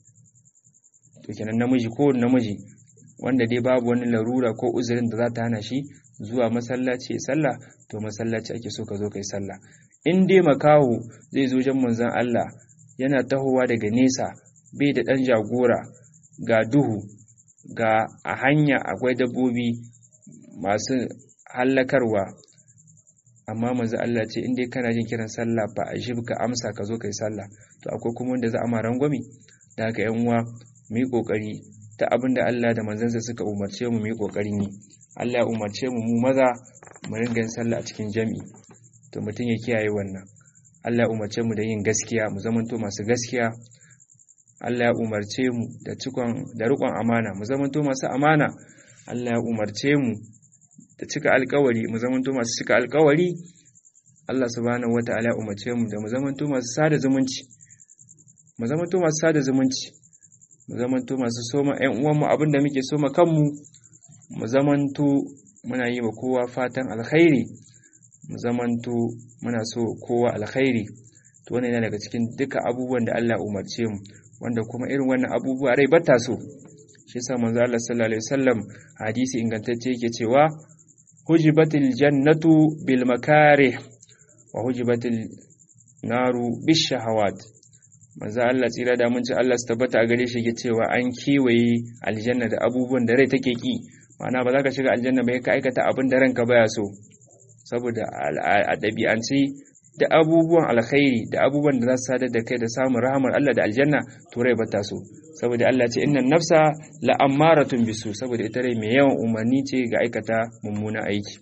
to kenan namiji ko namiji wanda dai babu wani larura ko uzurin da za ta hana shi zuwa masallaci sallah to masallaci ake so ka zo kai sallah in dai makaho zai zo jan manzon Allah yana tahowa daga nesa bai da dan jagora ga duhu ga a hanya akwai dabbobi masu hallakarwa amma manzo Allah ce in dai kana jin kiran sallah ba a shi ka amsa ka zo kai sallah to akwai kuma wanda za a ma rangwame da haka yan uwa mu yi kokari ta abin da Allah da manzansa suka umarce mu mu yi kokarin yi Allah ya umarce mu mu maza mu ringa yin sallah a cikin jami'i to mutum ya kiyaye wannan Allah ya umarce mu da yin gaskiya mu zamanto masu gaskiya Allah ya umarce mu da cikon da riƙon amana mu zamanto masu amana Allah ya umarce mu da cika alƙawari mu zamanto masu cika alƙawari Allah subhanahu wataala ya umarce mu da mu zamanto masu sada zumunci mu zamanto masu sada zumunci mu zamanto masu soma ƴan uwanmu abinda muke soma kanmu mu zamanto muna yi wa kowa fatan alkhairi mu zamanto muna so kowa alkhairi to wannan yana daga cikin duka abubuwan da Allah umarce mu wanda kuma irin wannan abubuwa rai bata so shi yasa manzo Allah sallallahu alaihi wasallam hadisi ingantacce yake cewa hujibatil jannatu bil makarih wa hujibatil naru bish shahawat manzo Allah tsira da mun ci Allah su tabbata a gare shi yake cewa an kewaye aljanna da abubuwan da rai take ki ma'ana ba za ka shiga aljanna ba ka aikata abin da ranka baya so saboda a ɗabi'ance da abubuwan alkhairi da abubuwan da za su sadar da kai da samun rahamar Allah da aljanna to rai bata so saboda Allah ce innan nafsa la'ammaratun bisu saboda ita rai mai yawan umarni ce ga aikata mummuna aiki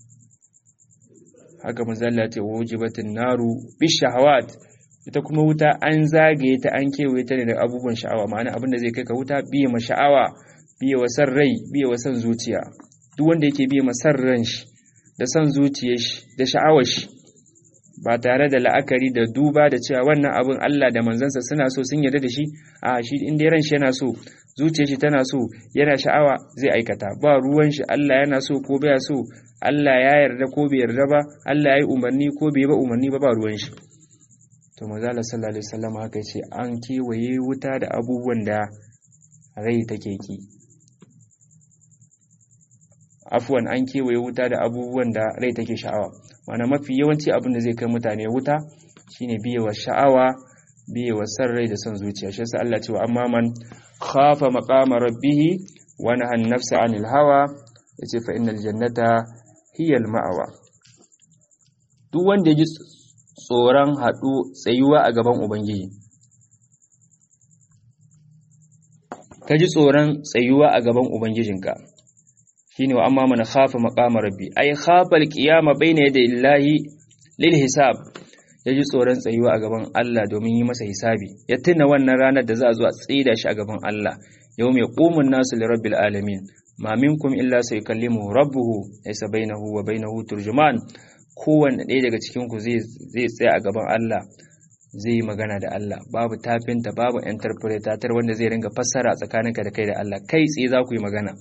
haka manzalla ce wajibatin naru bishahawat ita kuma wuta an zagaye ta an kewaye ta ne da abubuwan sha'awa ma'ana abin da zai kai ka wuta biye ma sha'awa biye wa san rai biye wa san zuciya duk wanda yake biye ma san ran shi da san zuciyar shi da sha'awar shi ba tare da la'akari da duba da cewa wannan abin Allah da manzansa suna so sun yarda da shi a shi in dai ran shi yana so zuciyar shi tana so yana sha'awa zai aikata ba ruwan shi Allah yana so ko baya so Allah ya yarda ko bai yarda ba Allah ya yi umarni ko bai ba umarni ba ba ruwan shi to manzo Allah sallallahu alaihi wasallam haka yace an kewaye wuta da abubuwan da rai take ki afwan an kewaye wuta da abubuwan da rai take sha'awa mana mafi yawanci abin da zai kai mutane wuta shine biyewa sha'awa biyewa san rai da son zuciya shi yasa Allah cewa amma man khafa maqama rabbih wa naha an-nafsa 'anil hawa yace fa innal jannata hiya al-ma'wa duk wanda ya ji tsoron haɗu tsayuwa a gaban ubangiji ka ji tsoron tsayuwa a gaban ubangijinka shine wa amma man khafa maqama rabbi ay khafa alqiyama bayna yaday illahi lil hisab yaji tsoron tsayuwa a gaban Allah domin yi masa hisabi ya tuna wannan ranar da za a zo a tsida shi a gaban Allah yawm yaqumun nasu li rabbil alamin ma minkum illa sayukallimuhu rabbuhu laysa bainahu wa bainahu turjuman kowanne ɗaya daga cikin ku zai zai tsaya a gaban Allah zai yi magana da Allah babu tafinta babu interpretator wanda zai ringa fassara tsakaninka da kai da Allah kai tsaye za ku yi magana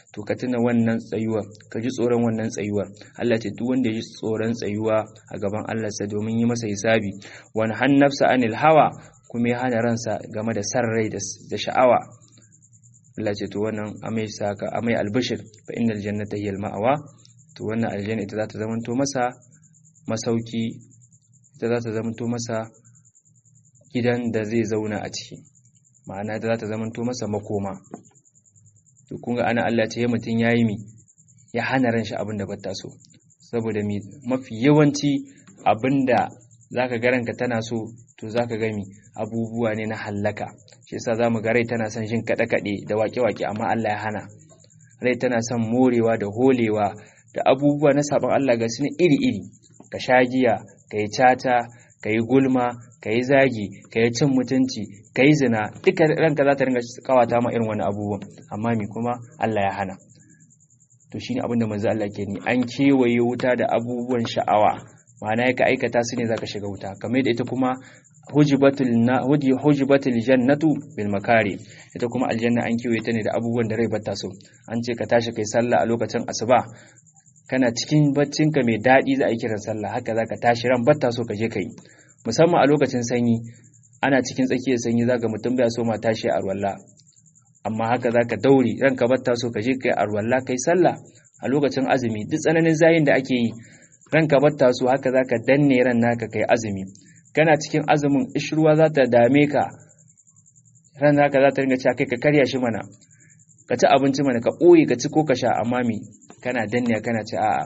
to ka tuna wannan tsayuwa ka ji tsoron wannan tsayuwa Allah ce duk wanda ya ji tsoron tsayuwa a gaban Allah sa domin yi masa hisabi wani hannafsa anil hawa kuma ya hana ransa game da san rai da sha'awa Allah ce to wannan amai saka amai albishir fa innal jannata hiya ma'awa to wannan aljanna ita za ta zamanto masa masauki ita za ta zamanto masa gidan da zai zauna a ciki ma'ana ita za ta zamanto masa makoma to kun ga ana Allah ce mutum yayi mi ya hana ran shi abin da bata so saboda mi mafi yawanci abinda zaka ga ranka tana so to zaka ga mi abubuwa ne na hallaka shi yasa zamu ga rai tana son jin kada kade da wake wake amma Allah ya hana rai tana son morewa da holewa da abubuwa na sabon Allah ga su iri iri ka sha giya ka yi cata ka yi gulma ka yi zagi ka yi cin mutunci ka yi zina duka ranka za ta ringa kawata ma irin wani abubuwan amma mi kuma Allah ya hana to shine abinda manzo Allah ke ni an kewaye wuta da abubuwan sha'awa ma'ana ya ka aikata su ne zaka shiga wuta kamar da ita kuma hujibatul na hujibatul jannatu bil makari ita kuma aljanna an kewaye ta ne da abubuwan da rai bata so an ce ka tashi kai sallah a lokacin asuba kana cikin baccinka mai daɗi za a yi kiran sallah haka za ka tashi ran batta so ka je ka yi musamman a lokacin sanyi ana cikin tsakiyar sanyi za ka mutum bai so ma tashi a arwalla amma haka za ka daure ranka batta so ka je ka yi arwalla kai sallah a lokacin azumi duk tsananin zayin da ake yi ranka batta so haka za ka danne ran naka kai azumi kana cikin azumin ishruwa za ta dame ka ran naka za ta ringa cewa kai ka karya shi mana ka ci abinci mana ka ɓoye ka ci ko ka sha amma me kana danne kana ce a'a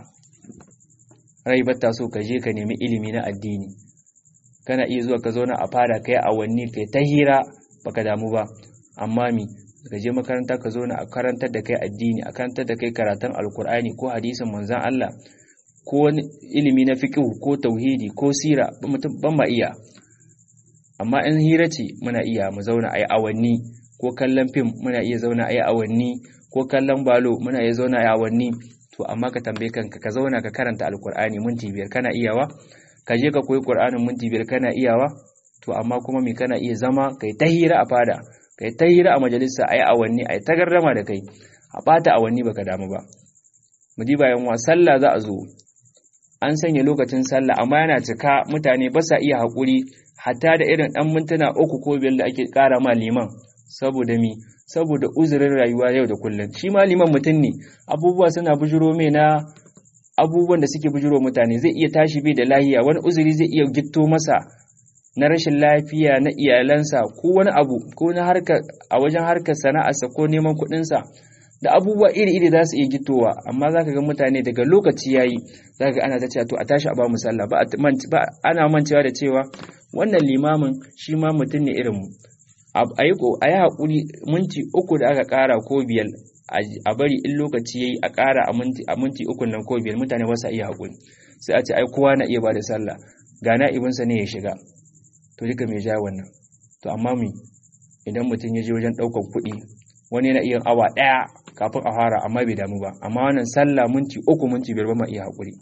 rai batta so ka je ka nemi ilimi na addini kana iya zuwa ka zauna a fara kai awanni kai ta hira baka damu ba amma mi ka je makaranta ka zauna a karantar da kai addini a karantar da kai karatun alkur'ani ko hadisin manzon Allah ko wani ilimi na fiqh ko tauhidi ko sira ban ma iya amma in hira ce muna iya mu zauna a yi awanni ko kallon fim muna iya zauna a yi awanni ko kallon balo muna iya zauna a yi awanni to amma ka tambaye kanka ka zauna ka karanta alkur'ani minti biyar kana iyawa ka je ka koyi qur'anin minti biyar kana iyawa to amma kuma me kana iya zama kai ta hira a fada kai ta hira a majalisa ayi awanni ayi ta gardama da kai a bata awanni baka damu ba mu ji bayan wa sallah za a zo an sanya lokacin sallah amma yana cika mutane ba sa iya haƙuri hatta da irin ɗan mintuna uku ko biyar da ake ƙara ma liman saboda mi saboda uzurin rayuwa yau da kullum shi ma liman mutum ne abubuwa suna bujiro mai na abubuwan da suke bujiro mutane zai iya tashi bai da lahiya wani uzuri zai iya gitto masa na rashin lafiya na iyalansa ko wani abu ko na harka a wajen harkar sana'arsa ko neman kuɗinsa da abubuwa iri-iri za su iya gittowa amma za ka ga mutane daga lokaci ya yi za ka ga ana ta cewa to a tashi a ba mu sallah ba ana mancewa da cewa wannan limamin shi ma mutum ne irin mu a yi haƙuri minti uku da aka ƙara ko biyar a bari in lokaci ya yi a ƙara a minti uku nan ko biyar mutane ba sa iya haƙuri sai a ce ai kowa na iya ba da sallah ga na'ibinsa ne ya shiga to duka mai ja wannan to amma mu idan mutum ya je wajen ɗaukar kuɗi wani na iya awa ɗaya kafin a fara amma bai damu ba amma wannan sallah minti uku minti biyar ba ma iya haƙuri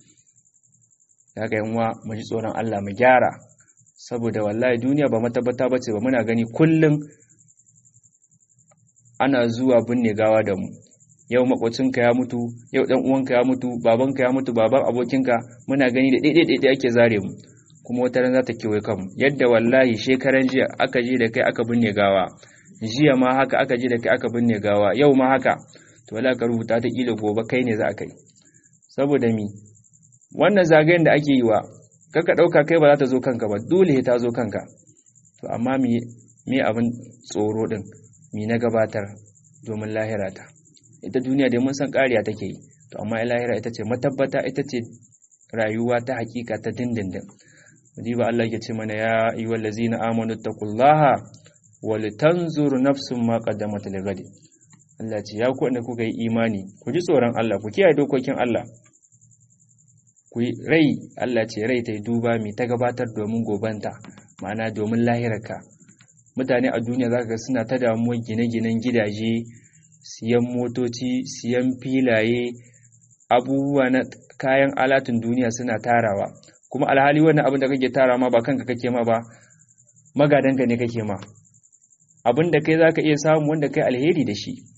da haka yanwa mu ji tsoron Allah mu gyara saboda wallahi duniya ba matabbata bace ba muna gani kullum ana zuwa binne gawa da mu yau makwacinka ya mutu yau dan uwanka ya mutu babanka ya mutu baban abokinka muna gani da daidai daidai ake zare mu kuma wata ran za ta kewaye kanmu yadda wallahi shekaran jiya aka je da kai aka binne gawa jiya ma haka aka je da kai aka binne gawa yau ma haka to wallahi ka rubuta ta kila gobe kai ne za a kai saboda mi wannan zagayen da ake yi wa kaka ɗauka kai ba za ta zo kanka ba dole ta zo kanka to amma mi me abin tsoro din mi na gabatar domin lahira ta ita duniya dai mun san ƙariya take yi to amma lahira ita ce matabbata ita ce rayuwa ta hakika ta dindindin ba Allah ya ce mana ya ayyuhal ladzina amanu taqullaha wa litanzur nafsun ma qaddamat lighad Allah ce ya ku da kuka yi imani ku ji tsoron Allah ku kiyaye dokokin Allah ku rai Allah ce rai ta yi duba mai ta gabatar domin gobanta ma'ana domin lahirarka mutane a duniya za ga suna ta damuwar gine-ginen gidaje siyan motoci siyan filaye abubuwa na kayan alatun duniya suna tarawa kuma alhali wannan abin da kake tara ma ba kanka kake ma ba magadanka ne kake ma abin da kai zaka iya samu wanda kai alheri da shi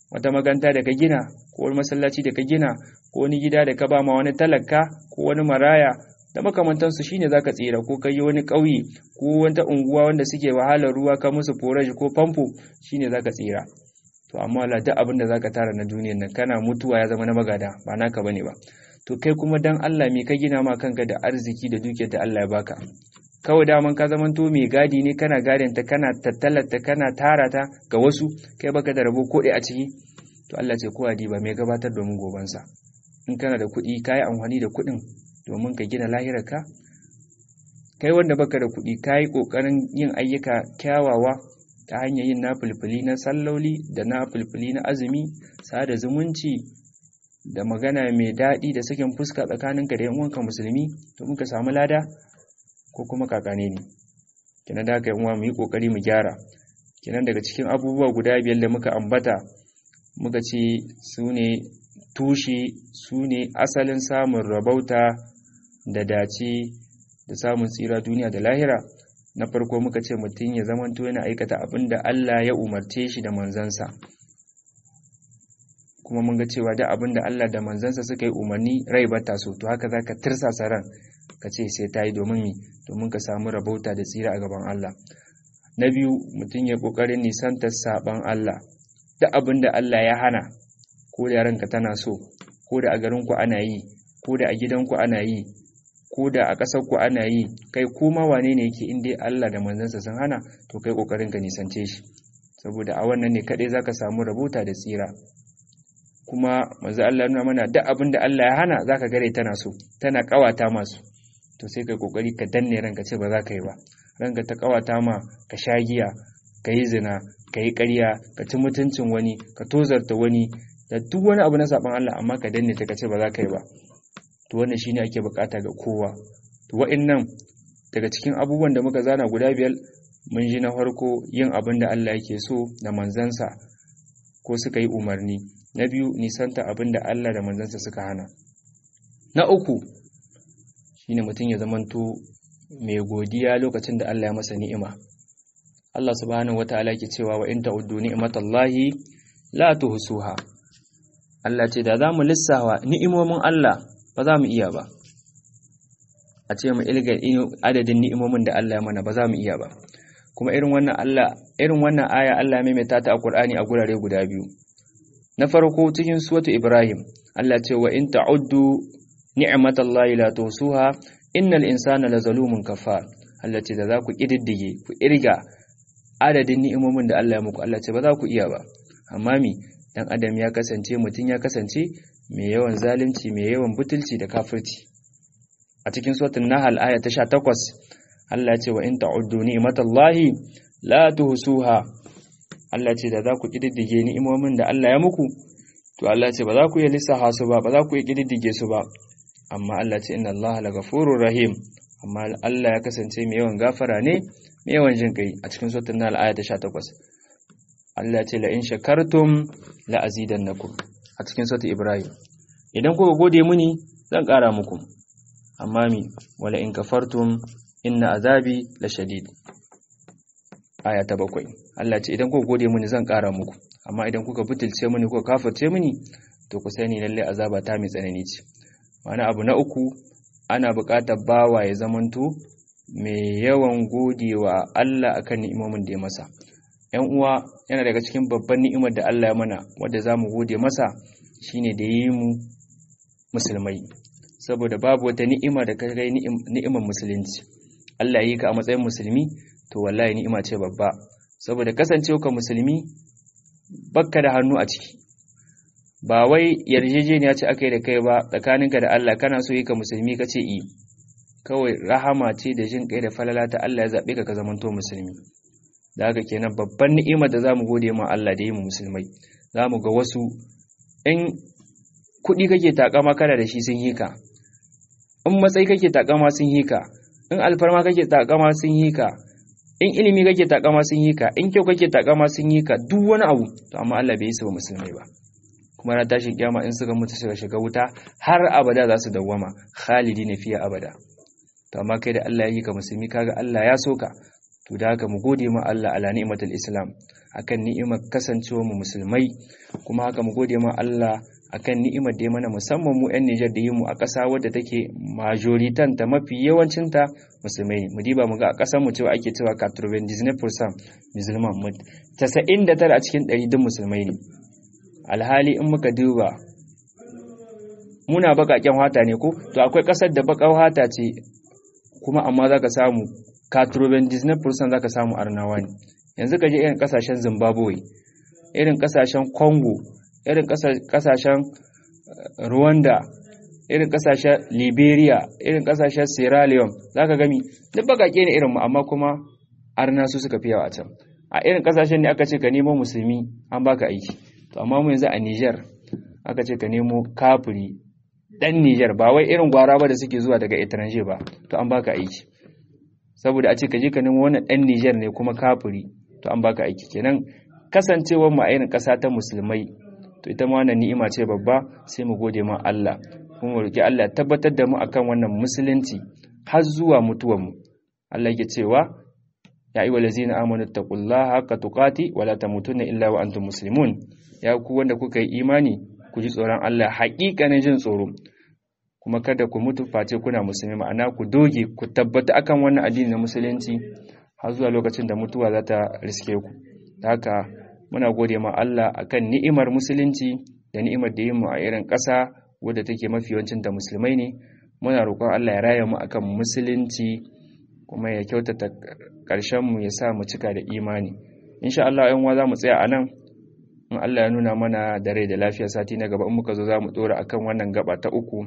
wata maganta da ka gina ko wani masallaci da ka gina ko wani gida da ka ba ma wani talaka ko wani maraya da makamantansu shine zaka tsira ko kai wani ƙauye ko wata unguwa wanda suke wahalar ruwa ka musu forage ko famfo shine zaka tsira to amma Allah duk abin da zaka tara na duniyar nan kana mutuwa ya zama na magada ba naka bane ba to kai kuma dan Allah me ka gina ma kanka da arziki da dukiyar da Allah ya baka kawai daman ka zaman to mai gadi ne kana gadin ta kana tattalata kana tara ta ga wasu kai baka da rabo ko a ciki to Allah ce ko ba mai gabatar domin gobansa in kana da kuɗi kayi amfani da kuɗin domin ka gina lahirarka kai wanda baka da kuɗi kayi ƙoƙarin yin ayyuka kyawawa ta hanyar yin nafulfuli na salloli da nafulfuli na azumi sada zumunci da magana mai daɗi da sakin fuska tsakaninka da 'yan uwanka musulmi domin ka samu lada ko kuma kakane ne kenan da haka uwa mu yi kokari mu gyara kenan daga cikin abubuwa guda biyar da muka ambata muka ce su ne tushe su ne asalin samun rabauta da dace da samun tsira duniya da lahira na farko muka ce mutum ya zamanto yana aikata abin da Allah ya umarce shi da manzansa kuma mun ga cewa da abin da Allah da manzansa suka yi umarni rai bata so to haka zaka tirsasa ran ka ce sai ta yi domin mi domin ka samu rabauta da tsira a gaban Allah na biyu mutum ya kokarin nisantar saban Allah da abin da Allah ya hana ko da ranka tana so ko da a garin ku ana yi ko da a gidan ku ana yi ko da a ƙasar ku ana yi kai kuma wane ne yake in dai Allah da manzansa sun hana to kai kokarin ka nisance shi saboda a wannan ne kadai zaka samu rabauta da tsira kuma manzo Allah nuna mana duk abin da Allah ya hana zaka gare tana so tana kawata masu to sai kai kokari ka danne ranka ce ba za ka yi ba ranka ta kawata ma ka sha giya ka yi zina ka yi ƙarya ka ci mutuncin wani ka tozarta wani da duk wani abu na saban Allah amma ka danne ta ka ce ba za ka yi ba to wannan shine ake bukata ga kowa to wa'annan daga cikin abubuwan da muka zana guda biyar mun ji na farko yin abin da Allah yake so da manzansa ko suka yi umarni na biyu nisanta abin da Allah da manzansa suka hana na uku shine mutum ya zamanto mai godiya lokacin da Allah ya masa ni'ima Allah subhanahu wataala ke cewa wa in ta'uddu ni'matallahi la tuhsuha Allah ce da zamu lissawa ni'imomin Allah ba za mu iya ba a ce mu ilga adadin ni'imomin da Allah ya mana ba za mu iya ba kuma irin wannan Allah irin wannan aya Allah ya maimaita ta a Qur'ani a gurare guda biyu na farko cikin suratu Ibrahim Allah ce wa in ta'uddu ni'matallahi la tuhsuha innal insana lazalumun kafar Allah ce da za ku kididdige ku irga adadin ni'imomin da Allah ya muku Allah ce ba za ku iya ba amma mi dan adam ya kasance mutun ya kasance mai yawan zalunci mai yawan butulci da kafirci a cikin suratul nahl aya ta 18 Allah ce wa in ta'uddu ni'matallahi la tuhsuha Allah ce da za ku kididdige ni'imomin da Allah ya muku to Allah ce ba za ku iya lissafa su ba ba za ku iya kididdige su ba amma Allah ce inna Allah la ghafurur rahim amma Allah ya kasance mai yawan gafara ne mai yawan jin kai a cikin suratul nahl aya ta 18 Allah ce la in shakartum la azidannakum a cikin suratul ibrahim idan kuka gode muni zan ƙara muku amma mi wala in kafartum inna azabi la shadid aya ta bakwai Allah ce idan kuka gode muni zan ƙara muku amma idan kuka butulce muni kuka kafirce muni to ku sani lalle azaba ta mai tsanani ce wani abu na uku ana buƙatar bawa ya zamanto mai yawan godewa Allah akan ni'imomin da ya masa ‘yan uwa yana daga cikin babban ni'imar da Allah ya mana wadda za mu gode masa shine da yi mu musulmai saboda babu wata ni'ima da kai ni'imar musulunci Allah yi ka a matsayin musulmi to wallahi ni'ima ce babba saboda kasancewa ka musulmi bakka da hannu a ciki ba wai yarjejeniya ce aka yi da kai ba tsakaninka da Allah kana so yi ka musulmi ka ce i kawai rahama ce da jin kai da falala ta Allah ya zaɓe ka ka zamanto musulmi da haka kenan babban ni'imar da zamu gode ma Allah da yi mu musulmai zamu ga wasu in kuɗi kake takama kana da shi sun yi ka in matsayi kake takama sun yi ka in alfarma kake takama sun yi ka in ilimi kake takama sun yi ka in kyau kake takama sun yi ka duk wani abu to amma Allah bai yi su ba musulmai ba kuma na tashin kiyama in suka mutu suka shiga wuta har abada za su dawwama khalidi ne fiye abada to amma kai da Allah ya yi ka musulmi kaga Allah ya so ka to da haka mu gode ma Allah ala ni'matul islam akan ni'imar kasancewa mu musulmai kuma haka mu gode ma Allah akan ni'imar da ya mana musamman mu 'yan Nijar da yi mu a ƙasa wadda take majoritan ta mafi yawancin ta musulmai mu diba mu ga a ƙasar mu cewa ake cewa 99% musulman mu 99 a cikin 100 duk musulmai ne alhali in muka duba muna baƙaƙen hata ne ko to akwai ƙasar da baƙar hata ce kuma amma zaka samu 99% zaka samu arnawa ne yanzu ka je irin ƙasashen Zimbabwe irin ƙasashen Congo irin kasashen Rwanda irin kasashen Liberia irin kasashen Sierra Leone zaka gami duk bakake ne irin mu amma kuma arna su suka fi yawa a can a irin kasashen ne aka ce ka nemo musulmi an baka aiki to amma mu yanzu a Niger aka ce ka nemo kafiri dan Niger ba wai irin gwara ba da suke zuwa daga etranger ba to an baka aiki saboda a ce ka je ka nemo wannan dan Niger ne kuma kafiri to an baka aiki kenan kasancewar mu a irin ƙasa ta musulmai to ita ma wannan ni'ima ce babba sai mu gode ma Allah kuma mu roki Allah ya tabbatar da mu akan wannan musulunci har zuwa mutuwar mu Allah yake cewa ya ayyuhal ladzina amanu taqullaha haqqa tuqati wa la tamutunna illa wa antum muslimun ya ku wanda kuka yi imani ku ji tsoron Allah haƙiƙanin jin tsoro kuma kada ku mutu face kuna musulmi ma'ana ku doge ku tabbata akan wannan addini na musulunci har zuwa lokacin da mutuwa za ta riske ku haka muna gode ma Allah akan ni'imar musulunci da ni'imar da yi mu a irin ƙasa wadda take mafi yawancin da musulmai ne muna roƙon Allah ya raya mu akan musulunci kuma ya kyautata ƙarshen mu ya sa mu cika da imani insha Allah yan uwa za mu tsaya a nan in Allah ya nuna mana da rai da lafiya sati na gaba in muka zo za mu dora akan wannan gaba ta uku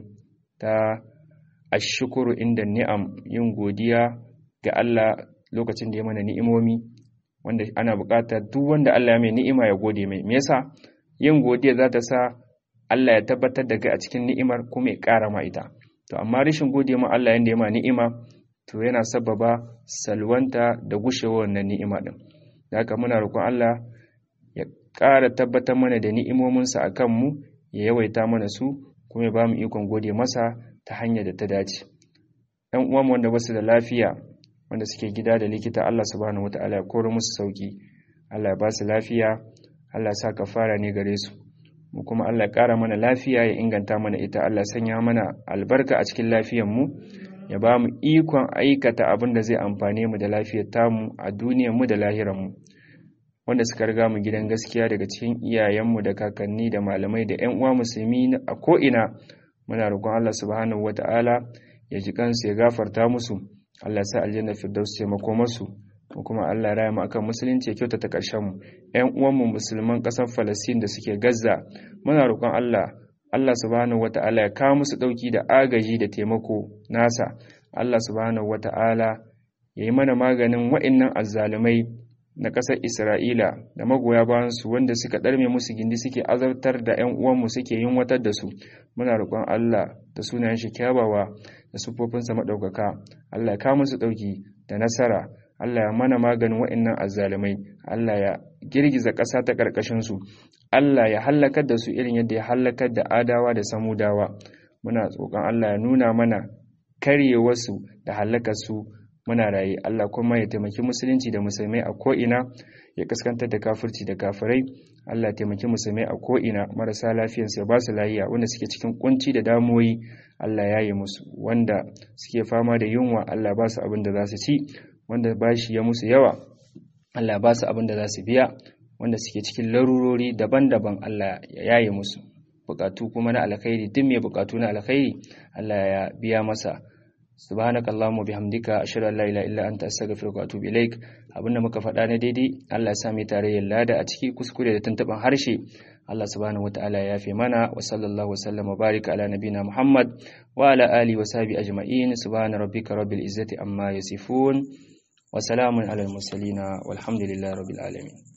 ta ashukuru inda ni'am yin godiya ga Allah lokacin da ya mana ni'imomi wanda ana buƙatar duk wanda Allah ya mai ni'ima ya gode mai me yasa yin godiya za ta sa Allah ya tabbatar da kai a cikin ni'imar kuma ya ƙara ma ita to amma rashin gode ma Allah yanda ya ma ni'ima to yana sababa salwanta da gushewar wannan ni'ima din da haka muna roƙon Allah ya ƙara tabbatar mana da ni'imominsa a kanmu ya yawaita mana su kuma ya ba mu ikon gode masa ta hanyar da ta dace ‘yan uwan wanda ba su da lafiya wanda suke gida da likita Allah subhanahu wata'ala ya koro musu sauki Allah ya ba su lafiya Allah ya sa kafara ne gare su mu kuma Allah ya ƙara mana lafiya ya inganta mana ita Allah sanya mana albarka a cikin lafiyar mu ya ba mu ikon aikata abin da zai amfane mu da lafiyar tamu a duniyar mu da lahirar mu wanda suka riga mu gidan gaskiya daga cikin iyayenmu da kakanni da malamai da ƴan uwa musulmi a ko'ina muna roƙon Allah subhanahu wata'ala ya ji kansu ya gafarta musu Allah sa aljanna firdaus ce makomarsu ko kuma Allah ya raya mu akan musulunci ya kyautata ƙarshen mu ƴan uwanmu musulman ƙasar Falastin da suke Gaza muna roƙon Allah Allah subhanahu wata'ala ya kawo musu ɗauki da agaji da taimako nasa Allah subhanahu wata'ala ya yi mana maganin wa'innan azzalumai na ƙasar Isra'ila da magoya bayansu wanda suka ɗarme musu gindi suke azartar da ‘yan uwanmu suke yin watar da su, muna roƙon Allah da sunayen shi kyawawa da siffofinsa maɗaukaka, Allah ya kawo musu ɗauki da nasara, Allah ya mana maganin wa'innan azzalumai, Allah ya girgiza ƙasa ta ƙarƙashinsu, Allah ya hallakar da su irin yadda ya hallakar da adawa da samudawa. Muna tsoron Allah ya nuna mana karyewarsu da hallakarsu muna raye Allah kuma ya taimaki musulunci da musulmai a ko'ina ya kaskantar da kafirci da kafirai Allah ya taimaki musulmai a ko'ina marasa lafiyansu ya ba su lafiya wanda suke cikin kunci da damuwoyi Allah ya yi musu wanda suke fama da yunwa Allah ba su abin da za su ci wanda bashi ya musu yawa Allah ba su abin da za su biya wanda suke cikin larurori daban-daban Allah ya yaye musu bukatu kuma na alkhairi duk mai bukatu na alkhairi Allah ya biya masa subhanaka allahumma bihamdika ashhadu an la ilaha illa anta astaghfiruka wa atubu ilaik abinda muka faɗa na daidai Allah ya sa mu tarayyar lada a ciki kuskure da tuntuban harshe Allah subhanahu wataala ya yafe mana wa sallallahu wa sallam wa barika ala nabina Muhammad wa ala alihi wa sahbihi ajma'in subhana rabbika rabbil izzati amma yasifun wa salamun alal mursalin walhamdulillahi rabbil alamin